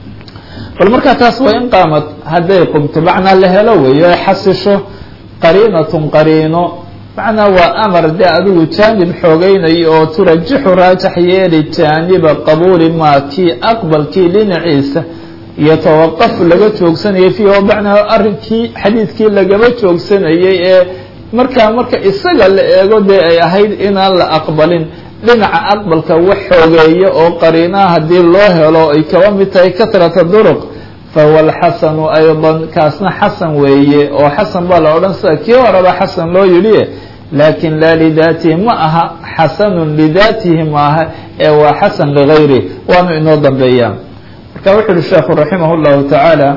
bal markaa taas waa in qaamad hadday qumto macnaa la helo weeyo ay xasisho qariinatun qariino macnaa waa amar dee adigu jaanib xoogeynayo oo turajixu raajax yeeli jaaniba qabuuli maa kii aqbalkii dhinaciisa yatawaqafu laga joogsanayay fiihi oo macnaa arrinkii xadiidkii lagaba joogsanayay ee markaa marka isaga la eego dee ay ahayd inaan la aqbalin dhinaca aqbalka wax xoogeeya oo qariinaha haddii loo helo ay kaba mid tahay katrata duruq fahuwa alxasanu aydan kaasna xasan weeye oo xasan baa la odhan sida kii horeba xasan loo yidhi laakin laa lidaatihi ma aha xasanun lidaatihi maaha ee waa xasan ligayri waanu inoo dambeeyaa marka wuxu uhi sheekhu raximah llahu tacaala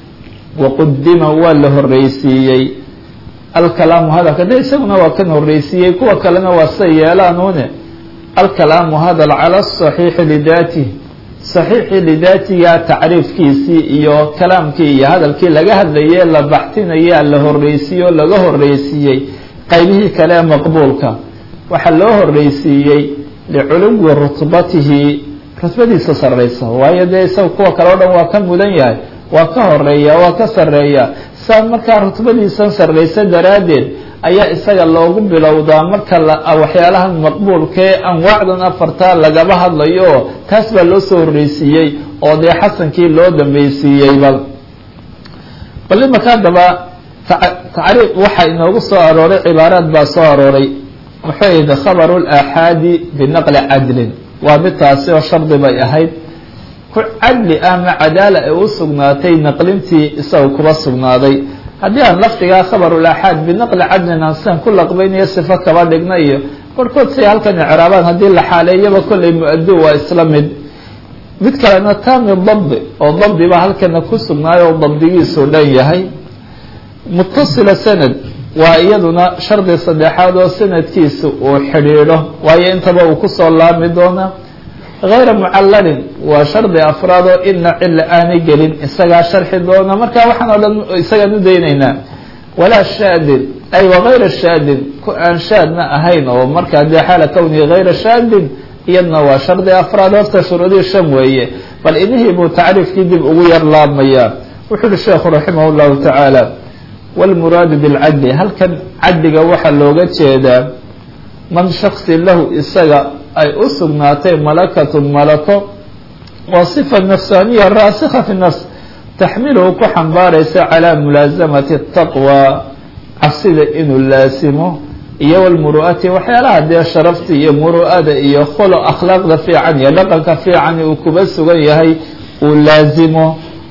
waqudima waa la horreysiiyey alkalaamu hadalka de isaguna waa kan horreysiiyey kuwa kalena waa sa yeelaanuune alkalaamu hadal cala asaxiixi lidaatih saxiixii lidaatiga tacriifkiisii iyo kalaamkii iyo hadalkii laga hadlaye la baxtinaya la horreysiiye oo laga horreysiiyey qaybihii kale ee maqbuulka waxaa loo horreysiiyey liculuwi rutbatihi rutbadiisa sarraysa waayo dee isaga kuwa kale o dhan waa ka mudan yahay waa ka horeeya waa ka sarreeya saa markaa rutbadiisan sarraysa daraaddeed ayaa isaga loogu bilowdaa marka waxyaalahan maqbuulkaee anwaacdan afarta lagaba hadlayo oo taas baa loo soo horreysiiyey oo dee xasankii loo dambeysiiyeyba bal imaka haddaba tacriiq waxaa inoogu soo arooray cibaaraad baa soo arooray muxuu yidhi khabaru laaxaadi binaqli cadlin waa mid taasi oo shardi bay ahayd ku cadli ah ma cadaala ay u sugnaatay naqlintii isaga kuba sugnaaday haddii aan lafdigaa khabarulaaxaad binaqli cadlin aan sidan ku laqbaynayo sifo kaba dhigna iyo barhkood say halkan icraabaan haddii la xaaleeyaba kollay mu-adu waa isla mid mid kalena taami dabdi oo dabdi baa halkana ku sugnaayo oo dabdigiisu dhan yahay mutasila sanad waa iyaduna shardi saddexaad oo sanadkiisa uu xidhiidho waayo intaba uu kusoo laami doonaa hayra mucallalin waa shardi afraad oo ina cila aanay gelin isagaa sharxi doona marka waxaan oo dhan isagaan u daynaynaa walaa shaadin ay wagayra shaadin ku aan shaadna ahayn oo markaa dee xaala kownihi hayra shaadin iyadna waa shardi afraad horta shuruudii shan weeye bal inihii buu tacriifkii dib ugu yar laabmayaa wuxuu uhi sheekhu raximah llahu tacaala wاlmuraadu bاlcadli halkan cadliga waxaa looga jeedaa man shaksi lahu isaga ay u sugnaatay malakatun malako waa sifa nafsaaniya raasikha fi nafs taxmiluhu ku xambaaraysa calaa mulaasamati taqwa cabsida inuu laasimo iyo wlmuru'ati waxyaalaha dee sharafta iyo muru'ada iyo kholo akhlaaqda fiican iyo dhaqanka fiican uu kuba sugan yahay uu laasimo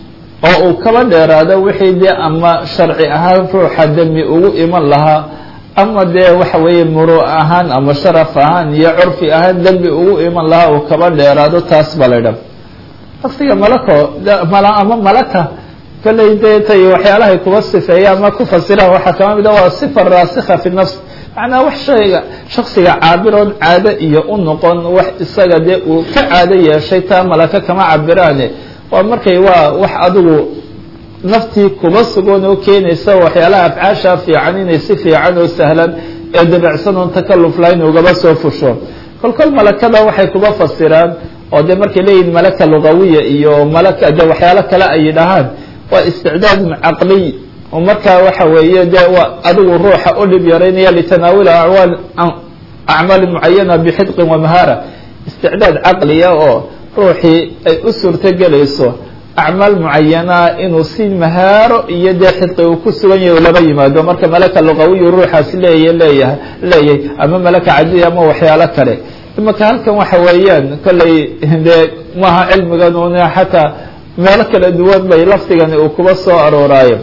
oo uu kaba dheeraado wixii dee ama sharci ahaan ruuxa demi ugu iman lahaa ama dee waxa weeye muru ahaan ama sharaf ahaan iyo curfi ahaan dembi ugu iman lahaa uu kaba dheeraado taas ba la dha laftiga malako ama malaka kolley dee tay waxyaalahay kuba sifeeya ama ku fasiraan waxaa kama mid a waa sifa raasikha fi nafs macnaa wax shayga shaksiga caabiroon caado iyo u noqon wax isaga dee uu ka caado yeeshay taa malaka kama cabiraane waa markay waa wax adigu naftii kuba sugan oo keenaysa waxyaalaha afcaasha fiican inay si fiican oo sahlan ee dabacsan oon takaluf lahayn ugaba soo fusho kol kol malakada waxay kuba fasiraan oo dee markay leeyihin malaka lugawiya iyo malaka de waxyaalo kale ay yidhahaan waa isticdaadun caqliy oo markaa waxa weeye dee waa adigu ruuxa u dhib yaraynaya litanaawula acwaal acmaali mucayana bixidqin wamahaara isticdaad caqliya oo ruuxii ay u suurtogelayso acmaal mucayanaa inuu si mahaaro iyo dee xidqi uu ku sugan yahay lama yimaado marka malaka luqawiyu ruuxaasi leeya leeyahay leeyahay ama malaka cadiya ama waxyaalo kale imaka halkan waxa weeyaan kollay dee maaha cilmigan una xataa meelo kala duwan bay lafdigani uu kuba soo arooraayo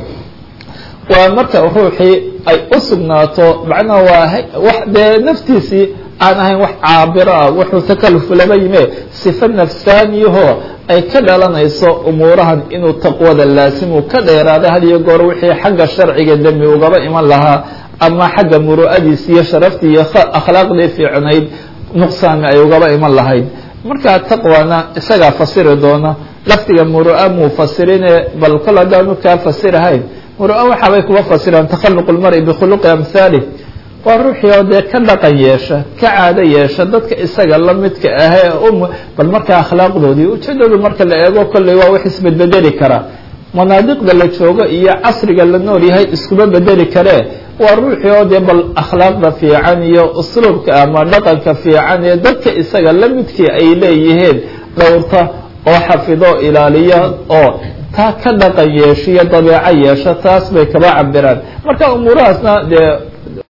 waa marka ruuxii ay u sugnaato macnaha waa wax dee naftiisii aan ahayn wax caabiro ah wuxuu takaluf lama yime sifa nafsaaniyahoo ay ka dhalanayso umuurahan inuu taqwada laasimu ka dheeraada had iyo goor wixii xagga sharciga dembi ugaba iman lahaa ama xagga muru'adiisi iyo sharaftii iyo akhlaaqdii fiicnayd nuqsaami ay ugaba iman lahayd markaa taqwana isagaa fasiri doona lafdiga muru'a muu fasirine bal kol haddaanu kaa fasirahayn muru'a waxaabay kuba fasiraan takhaluq lmari bikhuluqi amhaalih waa ruuxii oo dee ka dhaqan yeesha ka caado yeesha dadka isaga la midka ahee um bal markaa akhlaaqdoodii ujeedadu marka la eego kolley waa wax isbedbedeli kara manaadiqda la joogo iyo casriga la nool yahay iskuma bedeli karee waa ruuxii oo dee bal akhlaaqda fiican iyo usluubka ama dhaqanka fiican ee dadka isaga la midkii ay leeyihiin dhowrta oo xafido ilaaliya oo taa ka dhaqan yeeshiyo dabeeco yeesha taas bay kaba cabiraan marka umuurahaasna dee